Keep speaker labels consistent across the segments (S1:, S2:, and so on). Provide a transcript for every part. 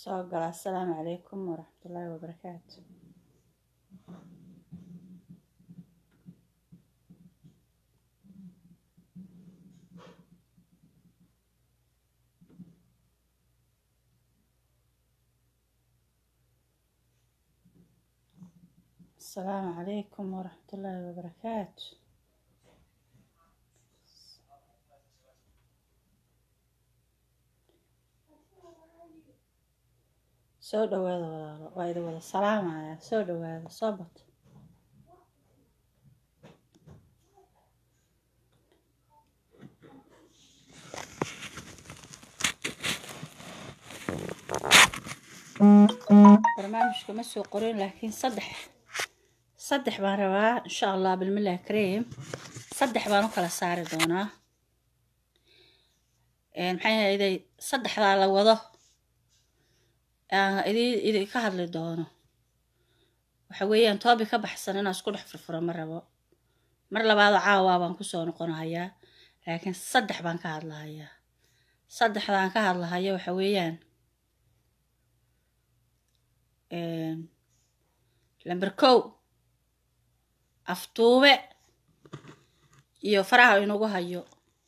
S1: soo gala assalaamu calaykum waraxmatullaahi wabarakaatu assalaamu calaykum waraxmatullaahi wabarakaatu soo dhawaada walaalo waa idin wada salaamaya soo dhawaada soo bato barnaamijka ma soo qorin laakiin saddex saddex baan rabaa insha allah bilmilah kareem saddex baan u kala saari doonaa maxay ahayday saddexdaa la wado aan idin idinka hadli doono waxa weeyaan toobi ka baxsan inaan isku dhex furfuro ma rabo mar labaadoo caawaa baan kusoo noqonahayaa laakiin saddex baan ka hadlahayaa saddexdaan ka hadlahaya waxa weeyaan lamber kow aftuube iyo faraha inagu hayo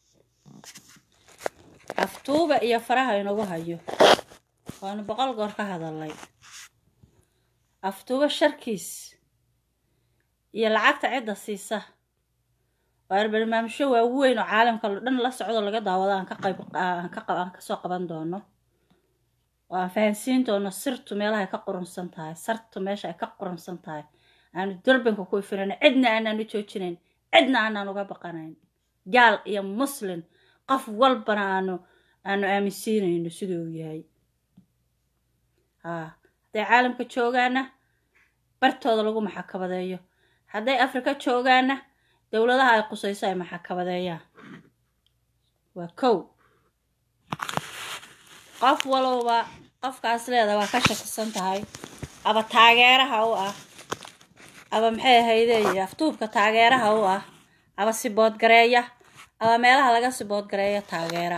S1: aftuube iyo faraha inagu hayo waanu boqol goor ka hadalnay aftuube sharkiis iyo lacagta cidda siisa waa barnaamijyo waaweyn oo caalamka dhan la socdo laga daawado aan ka qayb aan ka aan kasoo qaban doono oo aan fahansiin doono sirtu meelaha ay ka qurunsan tahay sartu meesha ay ka qurunsan tahay aanu durbanka ku ifinayno cidna aanaan u joojinayn cidna aanaan uga baqanayn gaal iyo muslin qof walbana aanu aanu aaminsiinayno siduu uu yahay haa hadday caalamka joogaana bartooda lagu maxakabadeeyo hadday afrika joogaana dowladaha ay qusayso ay maxakabadeeyaan waa kow qof walowba qofkaas leeda waa ka shakisan tahay aba taageeraha u ah aba maxay ahayday aftuubka taageeraha u ah aba siboodgareeya aba meelaha laga siboodgareeya taageera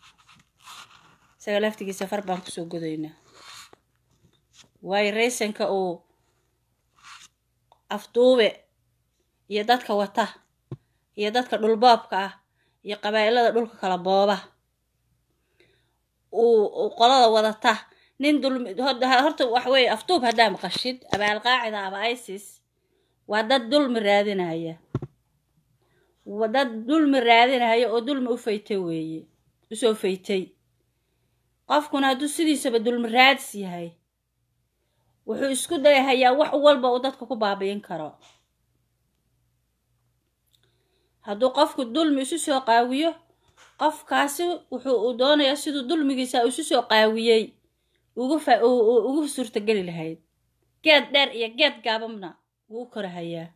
S1: isaga laftigiisa far baan kusoo godaynaa waayo raysanka uu afduube iyo dadka wata iyo dadka dhulboobka ah iyo qabaa'ilada dhulka kala booba uu qolada wadata nin dulmi horta waxa weeye afduub haddaa maqashid aba alqaacida aba isis waa dad dulmi raadinaya waa dad dulmi raadinaya oo dulmi u faytay weeye usoo faytay qofkuna hadduu sidiisaba dulmi raadis yahay wuxuu isku dayahayaa wax walba uu dadka ku baabi'in karo hadduu qofku dulmi isu soo qaawiyo qofkaasi wuxuu uu doonayaa siduu dulmigiisa isu soo qaawiyey ugu fa ugu suurtageli lahayd geed dheer iyo geed gaababna wuu u korahayaa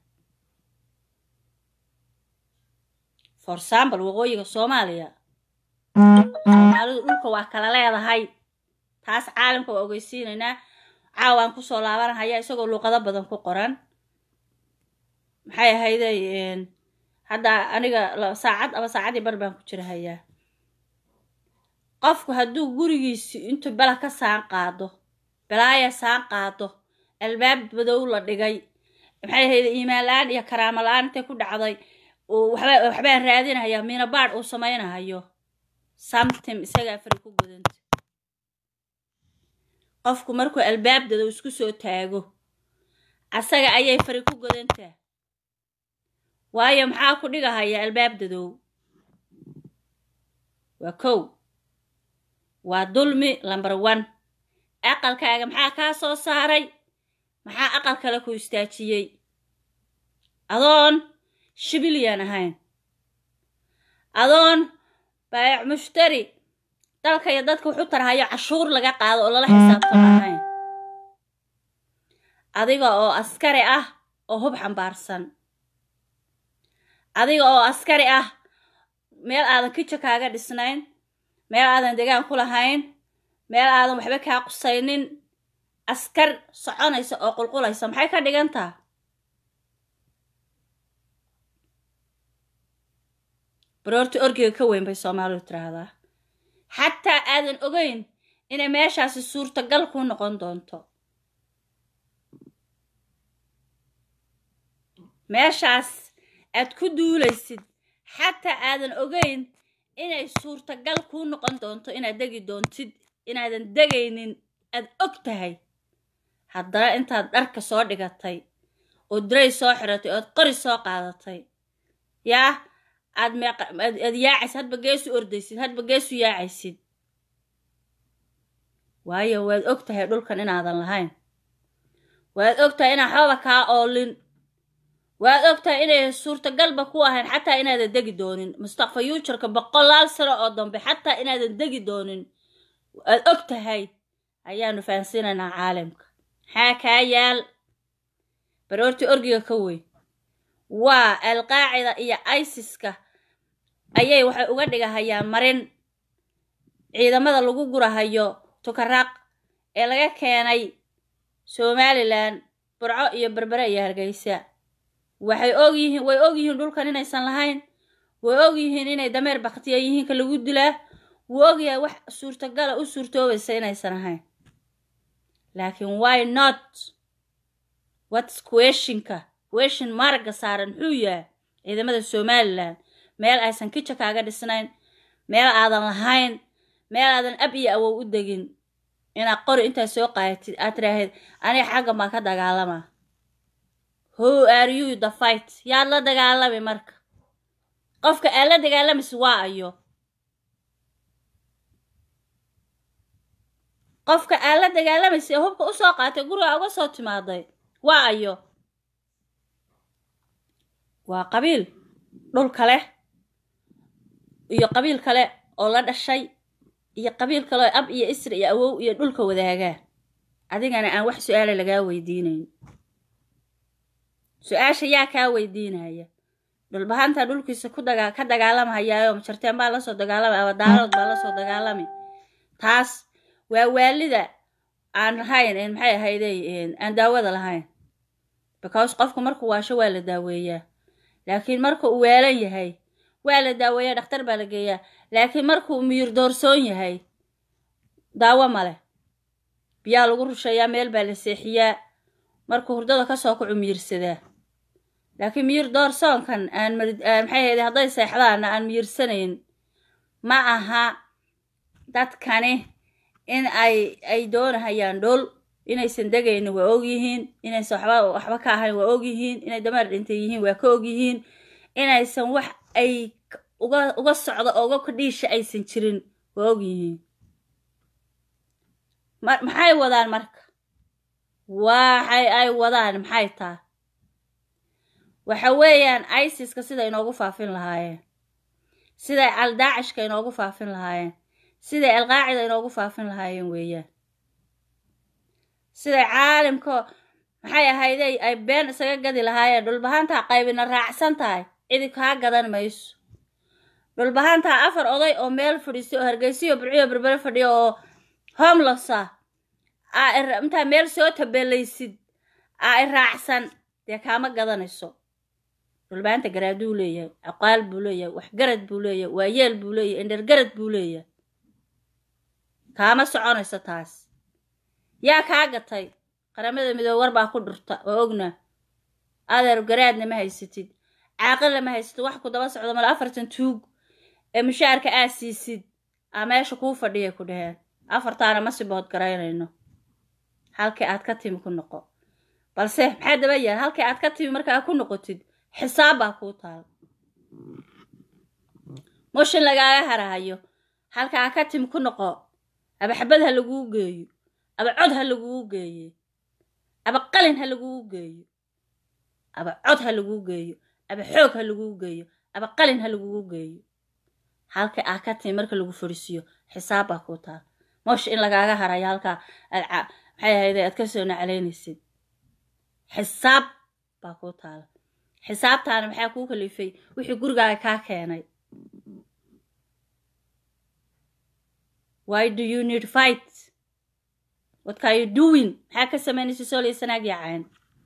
S1: for example waqooyiga soomaaliya soomaalidu dhulka waa kala leedahay taas caalamka waa ogeysiinaynaa caawaan kusoo laabanahaya isagoo luuqado badan ku qoran maxay ahayday hadda aniga saacad aba saacadii bar baan ku jira hayaa qofku hadduu gurigiisi intuu bela ka saan qaado belaaya saan qaado albaab madow la dhigay maxay ahayday iimaan la-aan iyo karaamo la-aan intay ku dhacday waxba waxbaan raadinahayaa minabaadh uu samaynahayo samtim isagaa fari ku gudanta qofku markuu albaabdada isku soo taago asaga ayay fari ku godantaa waayo maxaa ku dhigahaya albaabdadow waa kow waa dulmi lamber one aqalkaaga maxaa kaa soo saaray maxaa aqal kale ku istaajiyey adoon shibilyaan ahayn adoon baayac mushtari dalka iyo dadka wuxu tarhayo cashuur laga qaado oo lala xisaabtan ahayn adiga oo askari ah oo hub xambaarsan adiga oo askari ah meel aadan kija kaaga dhisnayn meel aadan degaan ku lahayn meel aadan waxba kaa qusaynin askar soconaysa oo qulqulaysa maxay ka dhigantaa baroorta orgiga ka weyn bay soomaalidu tiraahdaa xataa aadan ogeyn inay meeshaasi suurtagal kuu noqon doonto meeshaas aad ku duulaysid xataa aadan ogeyn inay suurtagal kuu noqon doonto inaad degi doontid inaadan degaynin aad og tahay haddana intaad dharka soo dhigatay oo diray soo xiratay ood qori soo qaadatay yaa aad meeaad yaacaysid hadba geesu ordaysid hadba geesu yaacaysid waayo waad og tahay dhulkan inaadan lahayn waad og tahay inaan xooba kaa oolin waad og tahay inay suurtagalba ku ahayn xataa inaadan degi doonin mustaqfa yuujarka boqolaal sano oo dambe xataa inaadan degi doonin waad og tahay ayaanu fahansiinaynaa caalamka maxaa kaa yaal baroortii orgiga ka weyn waa alqaacida iyo isiska ayay waxay uga dhigahayaan marin ciidamada lagu gurahayo tukaraaq ee laga keenay somalilan burco iyo berbere iyo hargeysa waxay og yihiin way og yihiin dhulkan inaysan lahayn way og yihiin inay dameer baktiya yihiinka lagu dilaa wuu ogyahay wax suurtagala u suurtoobaysa inaysan ahayn laakiin why not whats questionka question maragga saaran muxuu yahay ciidamada somalilan meel aysan kija kaaga dhisnayn meel aadan lahayn meel aadan ab iyo awow u degin inaad qori intaad soo qaadatid aad tiraahid aniga xaggan baan ka dagaalama who are you the fight yaad la dagaalami marka qofka aad la dagaalamaysa waa ayo qofka aad la dagaalamaysa ee hubka usoo qaatay guriga uga soo timaaday waa ayo waa qabiil dhul kale iyo qabiil kale oo la dhashay iyo qabiil kale oo ab iyo isri iyo awow iyo dhulka wadaagaa adigana aan wax su-aala lagaa weydiinayn su-aasha yaa kaa weydiinaya dhulbahantaa dhulkiisa ku daga ka dagaalamahayaayo majarteen baa lasoo dagaalami ama daalood baa lasoo dagaalami taas waa waalida aan lahayn maxay ahayday aan daawada lahayn because qofku markuu waasho waa la daaweeyaa laakiin marka uu waalan yahay waa la daaweeyaa dhakhtar baa la geeyaa laakiin markuu miyir doorsoon yahay daawo male biyaa lagu rusheeyaa meel baa la seexiyaa markuu hurdada kasoo kacu miyirsadaa laakiin miyir doorsoonkan aan maxay ahayday hadday seexdaana aan miyirsanayn ma aha dadkani in ay ay doonahayaan dhul inaysan degaynin waa og yihiin inaysan waxba waxba ka ahayn waa og yihiin inay dameer dhintay yihiin waa ka og yihiin inaysan wax ay uga uga socdo oo uga kadhiisha aysan jirin waa og yihiin ma maxay wadaan marka waxay ay wadaan maxay taa waxa weeyaan isiska siday inoogu faafin lahaayeen siday aldaacishka inoogu faafin lahaayeen siday alqaacida inoogu faafin lahaayeen weeyaan siday caalimka maxay ahayday ay been isaga gadi lahaayeen dhulbahantaa qaybina raacsan tahay cidi kaa gadan mayso dhulbahantaa afar oday oo meel fadhiistay oo hargeysiyo burciyo berbere fadhiyo oo homlessa aa intaa meel soo tabeelaysid aa i raacsan dee kaama gadanayso dhulbahanta garaaduu leeyahay aqaal buu leeyahay waxgarad buu leeyahay waayeel buu leeyahay indhergarad buu leeyahay kaama soconayso taas yaa kaa gatay qaramada midoobe war baa ku dhurta oo ogna adeer garaadna ma haysatid caaqilna ma haysatid wax ku daba socdo male afartan tuug ee mushaarka aa siisid aa meesha kuu fadhiyay ku dhaheen afartaana ma sibood garaynayno halkii aad ka timi ku noqo balse maxaa daba yaal halkii aad ka timi markaa ku noqotid xisaab baa kuu taal mushin lagaaga harahayo halkaa ka timi ku noqo aba xabad ha laguu geeyo aba cod ha laguu geeye aba qalin ha laguu geeyo aba cod ha laguu geeyo aba xoog ha laguu geeyo aba qalin ha laguu geeyo halka aa ka timi marka lagu fadhiisiiyo xisaab baa kuu taal mosh in lagaaga harayo halkaa aad maxay ahayde aad ka soo naclaynaysid xisaab baa kuu taala xisaabtaana maxaa kuu kalifay wixii gurigaaga kaa keenay why do you need fight what are you doing maxaa ka samaynaysa soolaysanaag yacayn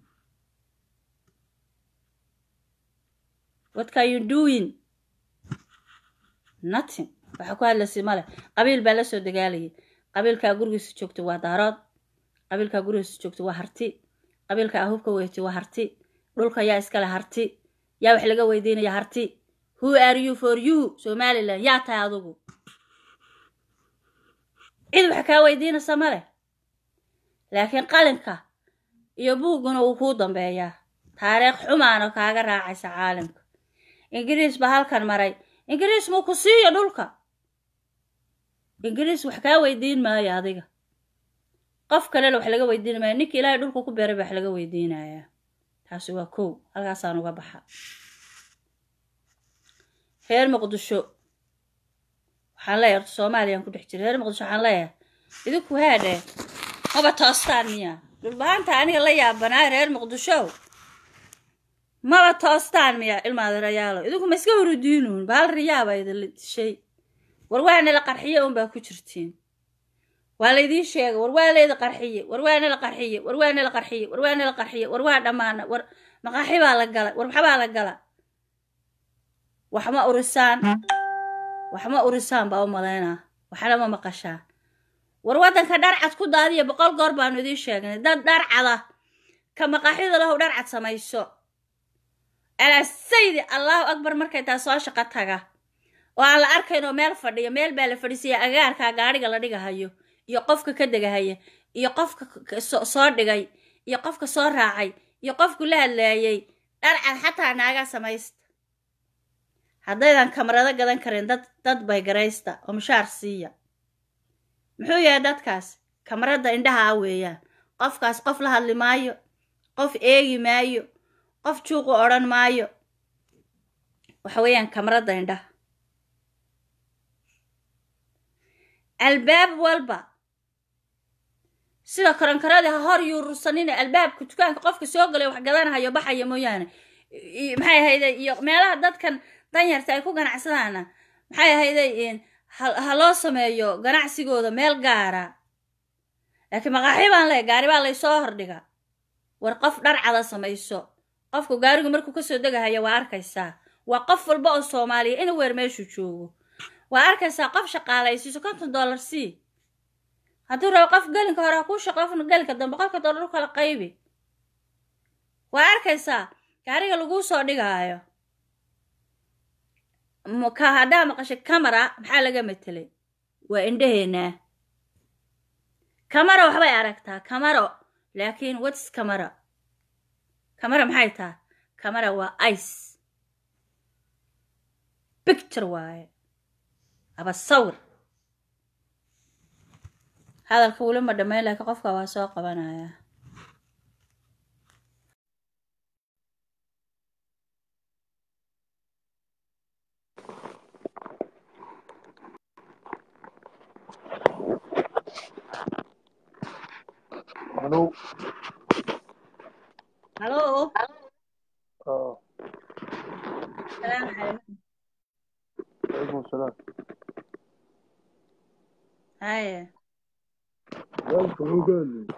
S1: what are you doing nothing waxaa ku hadlaysay male qabiil baa la soo dagaalayay qabiilkaa gurigiisa joogta waa daarood qabiilkaa gurigiisa joogta waa harti qabiilka ahubka weyti waa harti dhulka yaa iskale harti yaa wax laga weydiinaya harti who are you for you somaliland yaa tahay adugu cid wax kaa weydiinaysa ma leh laakiin qalinka iyo buugguna wuu kuu dambeeyaa taariikh xumaana kaaga raacaysa caalamka ingiriis baa halkan maray ingiriis muu ku siiyo dhulka ingiriis wax kaa weydiin maayo adiga qof kalena wax laga weydiin maayo ninka ilaahay dhulka ku beeray baa wax laga weydiinayaa taasi waa kow halkaasaan uga baxa reer muqdisho waxaan leeyahay horta soomaaliyaan ku dhex jira reer muqdisho waxaan leeyahay idinku haadhe maba toostaan miya dhulbahaanta aniga la yaabanaa reer muqdisho maba toostaan miya ilmaadarayaalo idinku ma iska hurudiinuun bahal riyaaba idinla dishay war waana la qarxiye unbaa ku jirtiin waa laydiin sheegay war waa layda qarxiye war waana la qarxiye war waana la qarxiye war waana la qarxiye war waa dhammaana war maqaaxi baa la gala war waxbaa la gala wax ma urisaan wax ma urisaan baa u malaynaa waxna ma maqashaan war waddanka dharcad ku daadiya boqol goor baanu idiin sheegnay dad dharcada ka maqaaxida lahow dharcad samayso alaa saydi allahu akbar markay taa soo shaqo taga oo aan la arkaynoo meel fadhiyo meel baa la fadhiisaya agaarkaa gaadhiga la dhigahayo iyo qofka ka degahaya iyo qofka soo dhigay iyo qofka soo raacay iyo qofku la hadlaayay dharcad xataa naagaa samaysta haddaydan kamarado gadan karin dad dad bay garaysta oo mushaar siiya muxuu yahay dadkaas kamarada indhaha a weeyaan qofkaas qof la hadli maayo qof eegi maayo qof juuqu odhan maayo waxa weeyaan kamarada indhaha albaab walba sida karankaradii ha hor yuurursanina albaabka dukaanka qofka soo galay wax gadanahayo baxaya mooyaane maxay ahayday iyo meelaha dadkan danyarta ay ku ganacsadaana maxay ahayday ha loo sameeyo ganacsigooda meel gaara laakiin maqaaxi baan leey gaari baa laysoo hordhiga war qof dharcada samayso qofku gaarigu markuu kasoo degahaya waa arkaysaa waa qof walba oo soomaaliya ina weer meeshuu joogo waa arkaysaa qof shaqaalaysiiso konton dollar c hadduu rabo qof gelinka hore ha kuu shaqo qofna gelinka dambe qofka dollar u kala qaybi waa arkaysaa gaariga laguu soo dhigaayo ka haddaa maqashay camara maxaa laga matelay waa indhaheenaa camara waxbay aragtaa camaro laakiin whats camara camara maxay taha camara waa ice bicture waaye aba sawir hadalka weli ma dhammayn laakiin qofka waa soo qabanaya
S2: Hello.
S1: halo
S2: اه
S1: salaamu calaykum
S2: عليكم السلام
S1: haye
S2: وين هو قال لي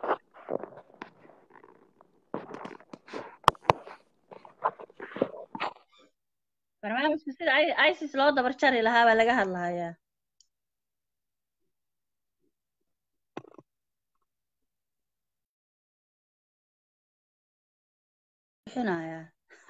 S1: barnaamijka sida i- isis loo dabar jari lahaa baa laga hadlahayaa suuxinayaa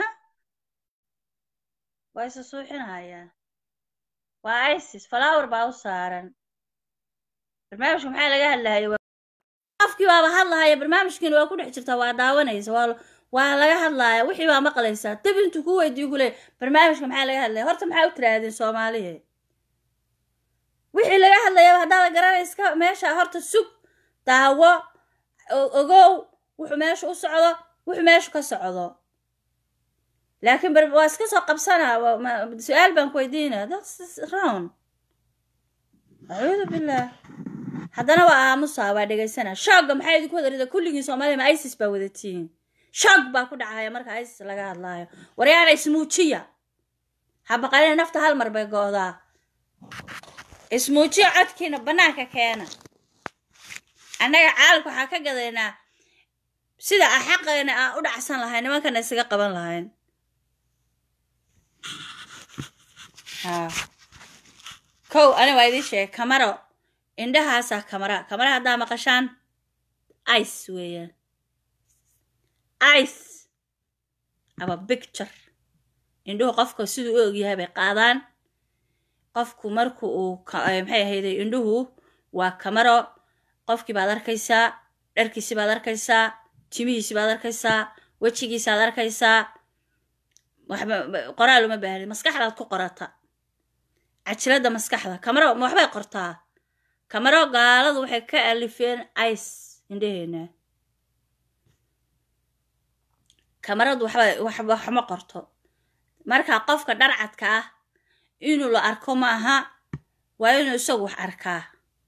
S1: waa isa suuxinayaa waa isis flower baa u saaran barnaamijka maxaa laga hadlahaya waa- qofkii baaba hadlahaya barnaamijkiina waa ku dhex jirtaa waa daawanaysa waa waa laga hadlaaya wixii baa maqlaysaa dib intuu ku weydiiyo kule barnaamijka maxaa laga hadlaya horta maxaa u tiraahdeen soomaalihe wixii laga hadlayaba haddaada garanayska meesha horta sug daawo o- ogow wuxuu meesha u socdo wuxuu meesha ka socdo laakiin bar waa iska soo qabsanaa waa- ma- su-aal baan ku weydiinaya that's wrong acuudu billah haddana waa aamusaa waa dhegaysanaa shoogga maxaa idinku wada rida kulligiin soomaaliya ma isis baa wadatiin shoog baa ku dhacaya marka isis laga hadlaayo waryaana ismuujiya habaqalina nafta hal mar bay go'daa ismuujiya codkiina bannaanka keena annaga caalamka waxaa ka gadaynaa sida a xaqeena aan u dhacsan lahayn nimankana isaga qaban lahayn haa kow ani waa idiin sheegay camaro indhahaasaa kamara kamara haddaa maqashaan ice weeyaan ice ama bicture indhuhu qofka siduu u ogyahay bay qaadaan qofku marku uu maxay ahayday indhuhu waa kamaro qofkii baad arkaysaa dharkiisi baad arkaysaa timihiisi baad arkaysaa wejigiisaad arkaysaa waxba qoraal uma baahni maskaxdaad ku qorata cajiradda maskaxda kamaro waxbay qortaa kamaro gaaladu waxay ka alifeen ice indhaheena kamaradu waxba waxma qorto marka qofka dharcadka ah inuu la arko ma aha waa inuu isagu wax arkaa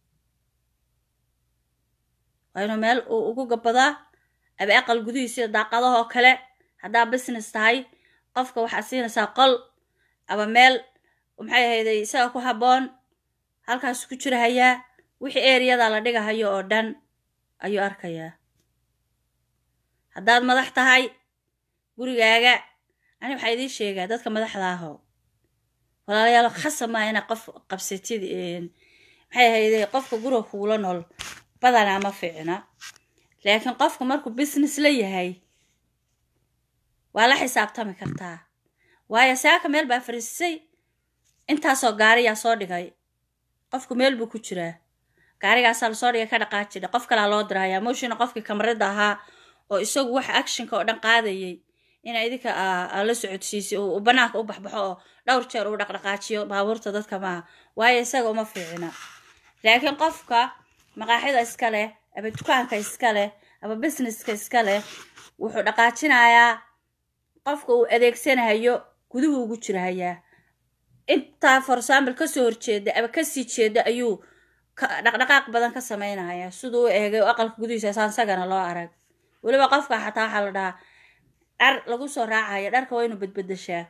S1: waa inuu meel uu ugu gabadaa aba aqal gudihiisa daaqadahoo kale haddaa business tahay qofka waxaad siinaysaa qol aba meel maxay ahayday isaga ku habboon halkaas ku jirahayaa wixii eriyada la dhigahayo oo dhan ayuu arkayaa haddaad madax tahay gurigaaga ani waxaa idiin sheegaa dadka madaxda aho walaalayaal khasab maa inaad qof qabsatid maxay ahayday qofka guriga kuula nool badanaa ma fiicna laakiin qofku markuu business la yahay waa la xisaabtami kartaa waayo saaka meel baa fariisisay intaasoo gaariyaa soo dhigay qofku meel buu ku jiraa gaarigaasaa lasoo dhigay ka dhaqaajidha qof kalaa loo dirahayaa mooshina qofkii kamarada ahaa oo isagu wax actionka oo dhan qaadayay ina idinka la socodsiisay uu banaanka u baxbaxo oo dhowr jeer uu dhaqdhaqaajiyo baabuurta dadka maaha waayo isaga uma fiicina laakiin qofka maqaaxida iska leh aba dukaanka iska leh aba businesska iska leh wuxuu dhaqaajinayaa qofka uu adeegsanahayo guduhu ugu jirahayaa intaa for example kasoo horjeeda aba kasii jeeda ayuu dhaqdhaqaaq badan ka samaynayaa siduu u eegay aqalka gudihiisa saan sagana loo arag weliba qofka xataa waxaa la dhahaa dhar lagu soo raacaya dharka waa inuu badbadashaa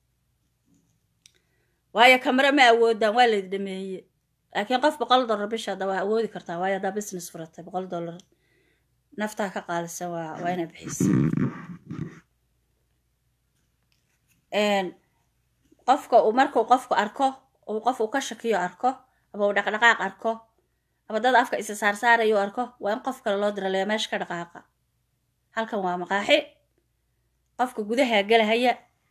S1: waayo kamare ma awoodaan waa layd dhameeye laakiin qof boqol dollar bisha hadda waa awoodi kartaa waayo haddaa business furatay boqol dollar naftaa ka qaalisan waa waa inaa bixisa qofka uu markuu qofku arko uu qof uu ka shakiyo arko ama uu dhaqdhaqaaq arko ama dad afka isa saarsaarayo arko waa in qof kale loo diraleeya meesha ka dhaqaaqa halkan waa maqaaxi qofka gudaha gelahaya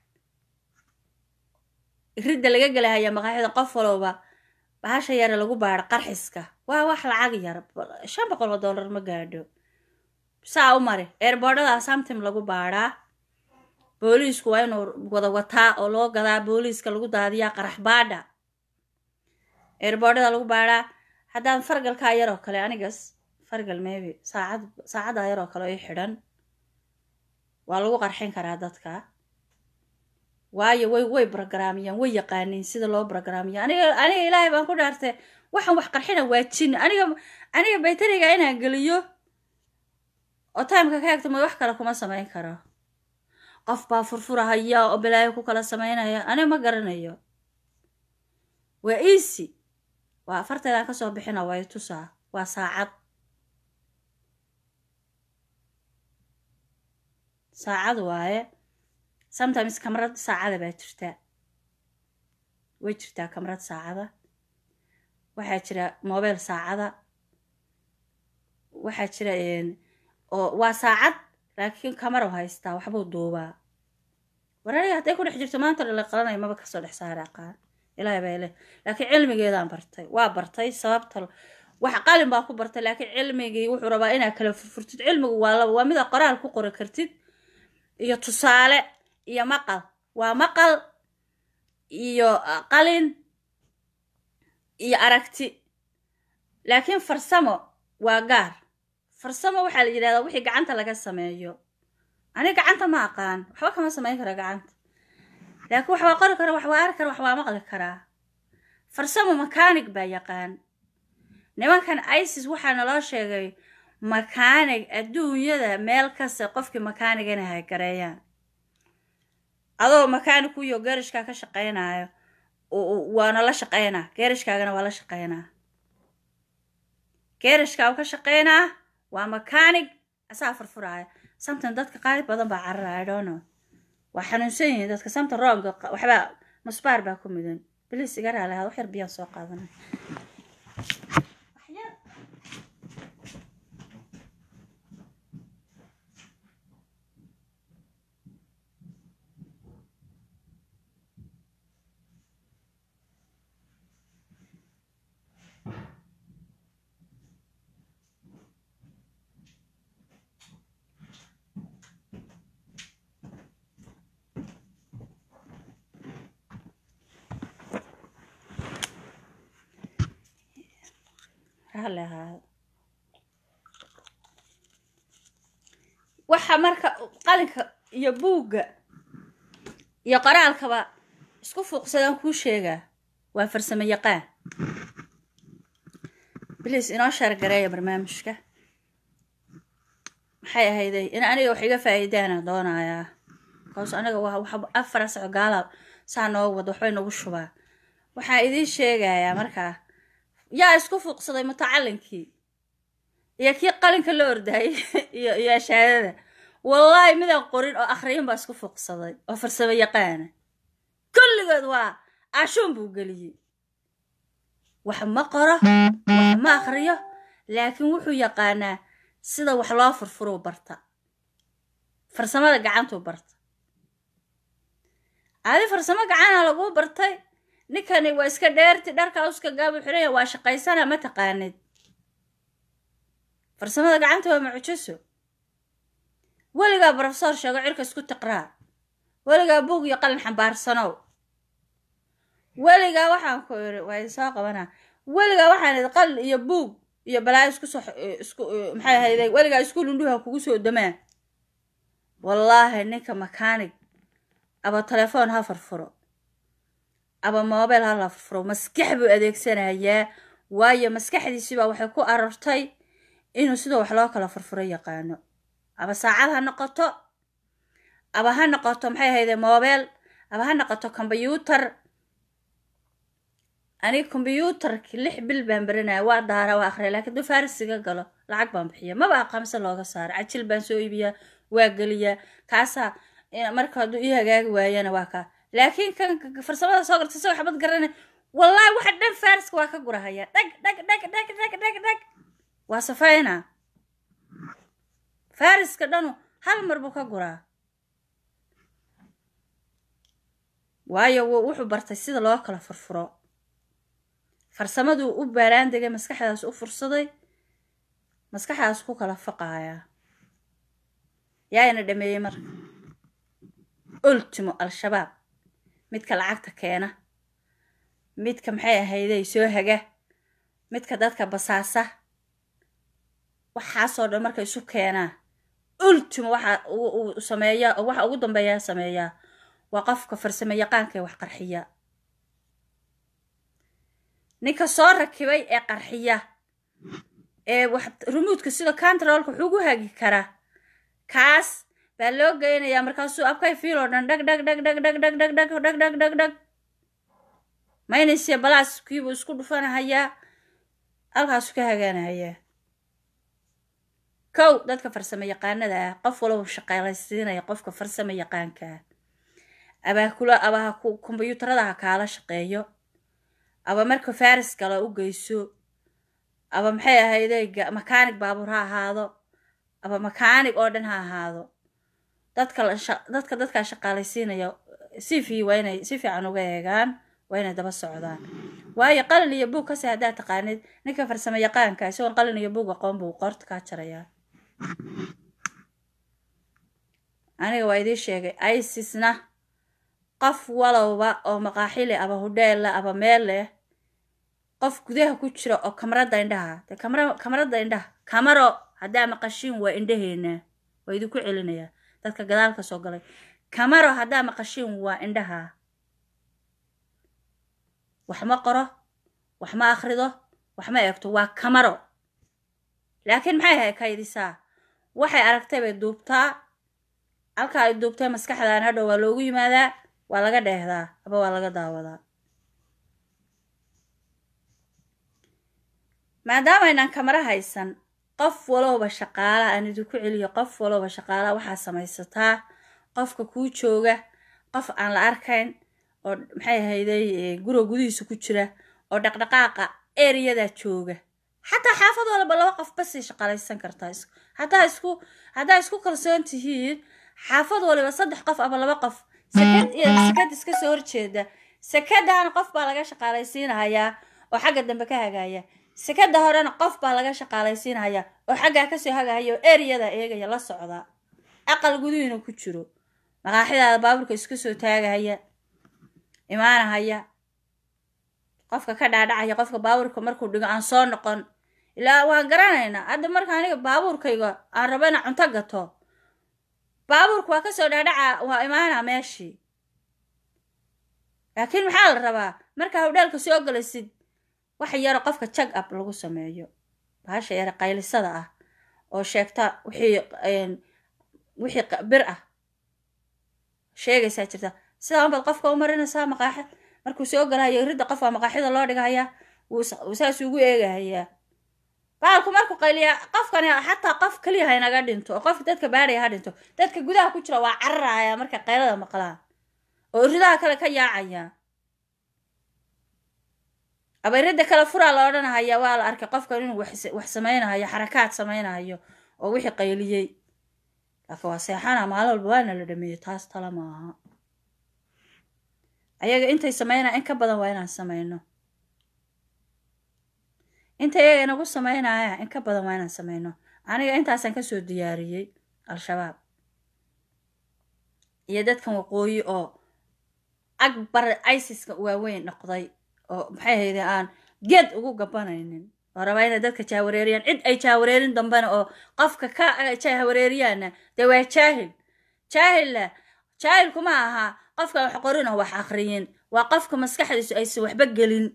S1: ridda laga gelahaya maqaaxida qof walowba bahasha yare lagu baadho qarxiska waa wax lacag yar shan boqol oo dollar ma gaadho saa u mari eerboodhada samtim lagu baadhaa booliisku waa inuu wada wataa oo loo gadaa booliiska lagu daadiyaa qarax baadha eerboodhada lagu baadhaa haddaan fargalkaa yaroo kale anigas fargal maybe saacad saacaddaa yaroo kale i xidhan waa lagu qarxin karaa dadka waayo way way brograamiyaan way yaqaaniin sida loo brograamiyo aniga aniga ilaahay baan ku dhaartay waxaan wax qarxina waa jin aniga aniga baytariga inaan geliyo oo timeka ka hegto ma wax kale kuma samayn karo qof baa furfurahaya oo bilaayo ku kala samaynaya aniga ma garanayo waa easy waa afarteedaan kasoo bixina way tusaa waa saacad saacad waaye sometimes kamarad saacada baa jirtaa way jirtaa kamarad saacada waxaa jira mobile saacada waxaa jira oo waa saacad laakiin kamaro haystaa waxbuu duubaa waraniga hadday ku dhex jirto maanta dhala qalanaya maba kasoo dhex saara aqaan ilaahay baa leh laakiin cilmigeedaan bartay waa bartay sababta wax qalin baa ku bartay laakiin cilmigii wuxuu rabaa inaad kala furfurtid cilmigu waa laba waa mida qoraal ku qori kartid iyo tusaale iyo maqal waa maqal iyo qalin iyo aragti laakiin farsamo waa gaar farsamo waxaa la yidhahdaa wixii gacanta laga sameeyo aniga gacanta ma aqaan waxba kama samayn kara gacanta laakiin wax waa qori kara wax waa arki kara wax waa maqli karaa farsamo makaanig baa yaqaan nimankan isis waxaa naloo sheegay makaanig adduunyada meel kasta qofkii makaanig inay haygareeyaan adoo makaanig kuyo geerishkaa ka shaqaynayo waana la shaqaynaa geerishkaagana waa la shaqaynaa geerishkaa ka shaqaynaa waa makaanig asaa furfuraaya samtan dadka qaali badan baa carara idhono waa xanuunsan yihiin dadka samta roonga waxbaa musbaar baa ku mudan bilis iga raali ahaad wax yar biyaan soo qaadanay raalli ahaada waxa marka qalinka iyo buugga iyo qoraalkaba isku fuuqsadaan kuu sheegaa waa farsamo yaqaan bliis inoo shaargareeya barnaamijka maxay ahayday in aniga wax iga faa'iidaana doonayaa kaas aniga waa wax afar saco gaala saa noo wada waxbay nagu shubaa waxaa idiin sheegayaa markaa yaa isku fuuqsaday mutacalinkii iyo kii qalinka la ordaayay iyo iyo ashaadada wallaahi midaan qorin oo akhriyin baa isku fuuqsaday oo farsamo yaqaana kulligood waa ashuun buu geliyey wax ma qoro wax ma akhriyo laakiin wuxuu yaqaanaa sida wax loo furfuruu barta farsamada gacantuu barta adi farsamo gacana laguu bartay ninkani waa iska dheerti dharkaa uska gaabu xiraya waa shaqaysana ma taqaanid farsamada gacanta waa mucjiso weligaa brofesor sheego cirka isku tiqraa weligaa buug iyo qalin xambaarsanow weligaa waxaan ku iri waa idin soo qabanaa weligaa waxaan idhi qalin iyo buug iyo balaayo isku soo isku maxay ahayday weligaa iskuul indhuha kugu soo damaa wallaahi ninka makaanig aba telefoon ha furfuro aba moobeel ha la furfuro maskax buu adeegsanayaa waayo maskaxdiisibaa waxay ku arortay inuu sidoo wax loo kala furfuro yaqaano aba saacad ha noqoto aba ha noqoto maxay ahayde moobeel aba ha noqoto kombyuutar aniga kombyuutarki lix bil baan baranaya waa daara waa akhriya lakiin duu farisiga galo lacag baan bixiya maba aqaamse looga saara cajil baan soo iibiyaa waa geliyaa kaasaa marka hadduu ii hagaagi waayana waa kaa laakiin kan farsamada soo garta isagoo xabad garanay wallaahi waxa dhan fariska waa ka gurahaya dhag dhag dhag dhag dhag dhag dhag waa safayna fariska dhanu hal mar buu ka guraa waayo wuxuu bartay sida loo kala furfuro farsamaduu u baaraan degay maskaxdaas u fursaday maskaxdaas ku kala faqaaya yaayna dhameeyey marka ultimo al-shabaab midka lacagta keena midka maxay ahayday soo haga midka dadka basaasa waxaasoo dhan marka isu keenaa ultimo waxa uu sameeya waxa ugu dambeeyaa sameeyaa waa qofka farsamo yaqaanka ee wax qarxiya ninka soo rakibay ee qarxiya ee wax rumuudka sida controlka wuxuugu hagi karaa kaas baa loo geynayaa markaasuu abkay fiil oo dhan dhag dhag dhag dhag dhag dhag dhag dhag dhag dhag dhag dhag maynaysiya balaaskiibuu isku dhufanahayaa halkaasuu ka hagaanahayaa kow dadka farsamo yaqaanada ah qof walba shaqaalaysiinaya qofka farsamo yaqaanka ah abaa kula abaha kombyuutarada ha kaala shaqeeyo aba marka faris gala u geyso aba maxay ahayday makaanig baabuur ha ahaado aba makaanig oo dhan ha ahaado dadka dadka dadkaa shaqaalaysiinaya si fi waa inay si fiican uga eegaan waa inay daba socdaan waayo qalin iyo buug kasi haddaad taqaanid ninka farsamo yaqaanka isagoon qalin iyo buug aqoon buu qoorta kaa jarayaa aniga waa idiin sheegay isisna qof walowba oo maqaaxile aba hudheella aba meel leh qof gudaha ku jira oo kamarada indhaha de kamara kamarada indhaha kamaro haddaa maqashiin waa indhaheena waa idinku celinayaa dadka gadaalka soo galay kamaro haddaa maqashiin waa indhaha wax ma qoro wax ma akhrido wax ma eegto waa kamaro laakiin maxay hay kaydisaa waxay aragtay bay duubtaa halka ay duubtay maskaxdan hadhow waa loogu yimaadaa waa laga dheehdaa aba waa laga daawadaa maadaama aynaan kamaro haysan qof walowba shaqaala aan idinku celiyo qof walowba shaqaala waxaa samaysataa qofka kuu jooga qof aan la arkayn oo maxay ahayday guriga gudihiisa ku jira oo dhaqdhaqaaqa ereyadaa jooga xataa xaafad walba laba qof basay shaqaalaysan kartaa hadaa isku haddaa isku kalsoon tihiin xaafad waliba saddex qof ama laba qof sakad iyo sakad iska soo horjeeda sakadaana qof baa laga shaqaalaysiinahayaa oo xagga dambe ka hagaya sakada horena qof baa laga shaqaalaysiinhayaa oo xaggaa kasoo hagahaya oo ereyada eegaya la socda aqal guduhiina ku jiro maqaaxidaada baabuurka iska soo taagahaya imaanahaya qofka ka dhaadhacaya qofka baabuurka markuu dhigo aan soo noqon ilaa waan garanaynaa hadda marka aniga baabuurkayga aan rabo inaan cunto gato baabuurka waa kasoo dhaadhaca waa imaanaa meeshii laakiin maxaa la rabaa markaa hawdhaalka soo galaysid wax yaro qofka jag ab lagu sameeyo bahasha yare qaylisada ah oo sheegta wixii wixii bir ah sheegaysaa jirta sidaan baad qofka u marinaysaa maqaaxid markuu soo galayo ridda qof waa maqaaxida loo dhigahayaa wuu saas ugu eegahayaa baalku markuu qayliyaa qofkani xataa qof keliya haynaga dhinto oo qofka dadka baadhaya ha dhinto dadka gudaha ku jira waa cararaya markay qaylada maqlaan oo ridaha kale ka yaacaya abayridda kale furaa la odhanahaya waa la arkay qofkan inuu wax samaynahayo xarakaad samaynahayo oo wixii qayliyey laakiin waa seexana maalin walba waana la dhameeyey taas tala maaha ayaga intay samaynaa in ka badan waa inaan samayno inta iyaga inagu samaynaya in ka badan waa inaan samayno aniga intaasaan kasoo diyaariyey al-shabaab iyo dadkan waqooyi oo agbar isiska waaweyn noqday oo maxay hayde aan geed ugu gabanaynin oo rabaa inay dadka jaawareeriyaan cid ay jaawareerin dambena oo qofka ka jaawareeriyaana dee waa jaahil jaahilla jaahilku ma aha qofka wax qorin oo wax akriyin waa qofka maskaxdiisu aysan waxba gelin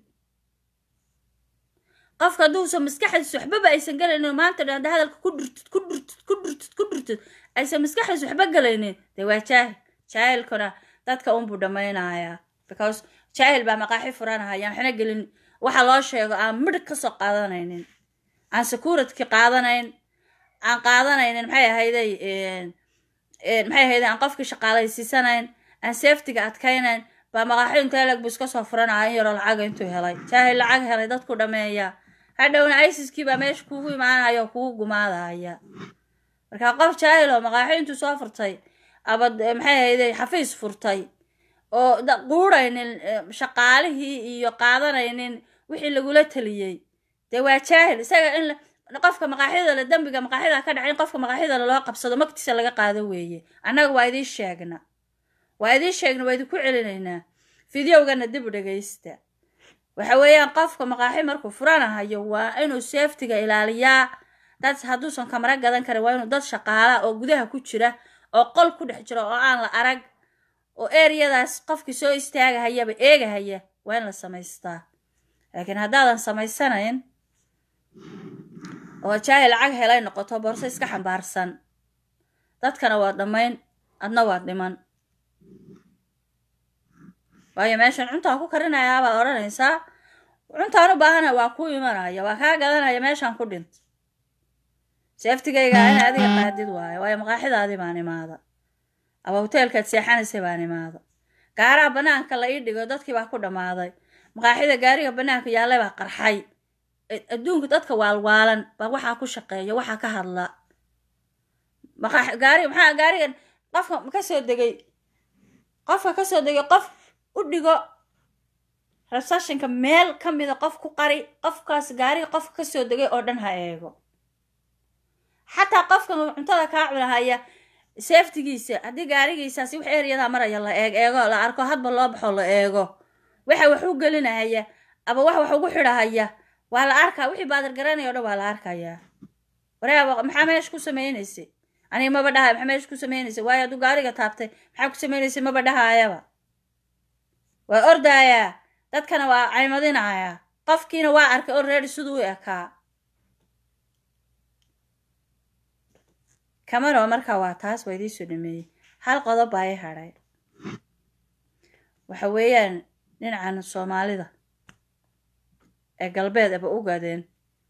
S1: qofka hadduusan maskaxdiisu waxbaba aysan gelaynin maanta dhan hadda hadalka ku dhurtid ku dhurtid ku dhurtid ku dhurtid aysan maskaxdiisu waxba gelaynin dee waa jaahil jaahilkuna dadka unbuu dhammaynayaa because jaahil baa maqaaxi furanahaya waxna gelin waxa loo sheego aan midhig kasoo qaadanaynin aan securitki qaadanayn aan qaadanaynin maxay ahayday maxay ahayday aan qofkii shaqaalaysiisanayn aan safetyga adkaynayn baa maqaaxi intee leg buu iska soo furanaya in yaroo lacaga intuu helay jaahil lacag helay dadku dhameeya hadhowna isiskii baa meesha kuugu imaanaya oo kugu gumaadaya marka qof jaahil oo maqaaxi intuu soo furtay abad maxay ahayday xafiis furtay oo quuraynin shaqaalihii iyo qaadanaynin wixii lagula taliyey dee waa jaahil isaga in qofka maqaaxida le dembiga maqaaxida ka dhacay in qofka maqaaxida le loo qabsado magtiisa laga qaado weeye annaga waa idiin sheegna waa idiin sheegna waa idinku celinaynaa fideogana dib u dhegaysta waxa weeyaan qofka maqaaxi markuu furanahayo waa inuu safetiga ilaaliyaa dad hadduusan kamara gadan karin waa inuu dad shaqaala oo gudaha ku jira oo qol ku dhex jira oo aan la arag oo ereyadaas qofkii soo istaagahayaba eegahaya waa in la samaystaa laakiin haddaadan samaysanayn oo jaahil lacag helay noqoto borse iska xambaarsan dadkana waa dhammayn adna waa dhiman waayo meeshan cuntaan ku karinayaa baad odhanaysaa cuntaan u baahana waa ku imanaya waa kaa gadanaya meeshaan ku dhint seeftigayga ina adiga qaadid waayo waayo maqaaxidaadii baan imaada aba hoteelkaad seexanaysay baan imaada gaaraha banaanka la ii dhigo dadkii baa ku dhammaaday maqaaxida gaariga banaanka yaallay baa qarxay adduunka dadka waalwaalan baa waxaa ku shaqeeya waxaa ka hadla gaari maxaa gaarigan qofka kasoo degay qofka kasoo degay qof u dhigo resessionka meel ka mida qof ku qari qofkaas gaariga qofka kasoo degay oo dhan ha eego xataa qofkan cuntada kaa cunahaya safetigiisa haddii gaarigiisaasi wax eryadaa maraya la eeg eego la arko hadba loo baxo la eego waxa wax u gelinahaya aba wax wax ugu xidhahaya waa la arkaa wixii baadir garanaya o dhan waa la arkayaa wareeba maxaa meesha ku samaynaysay aniga maba dhahay maxaa meesha ku samaynaysay waayo hadduu gaariga taabtay maxaa ku samaynaysay maba dhahaayaba waa ordaayaa dadkana waa caymadinayaa qofkiina waa arkay oo reeri siduu u ekaa kamaro markaa waa taas waa idiinsoo dhameeyey hal qodob baa i hadhay waxa weeyaan dhinacan soomaalida ee galbeed aba ogaadeen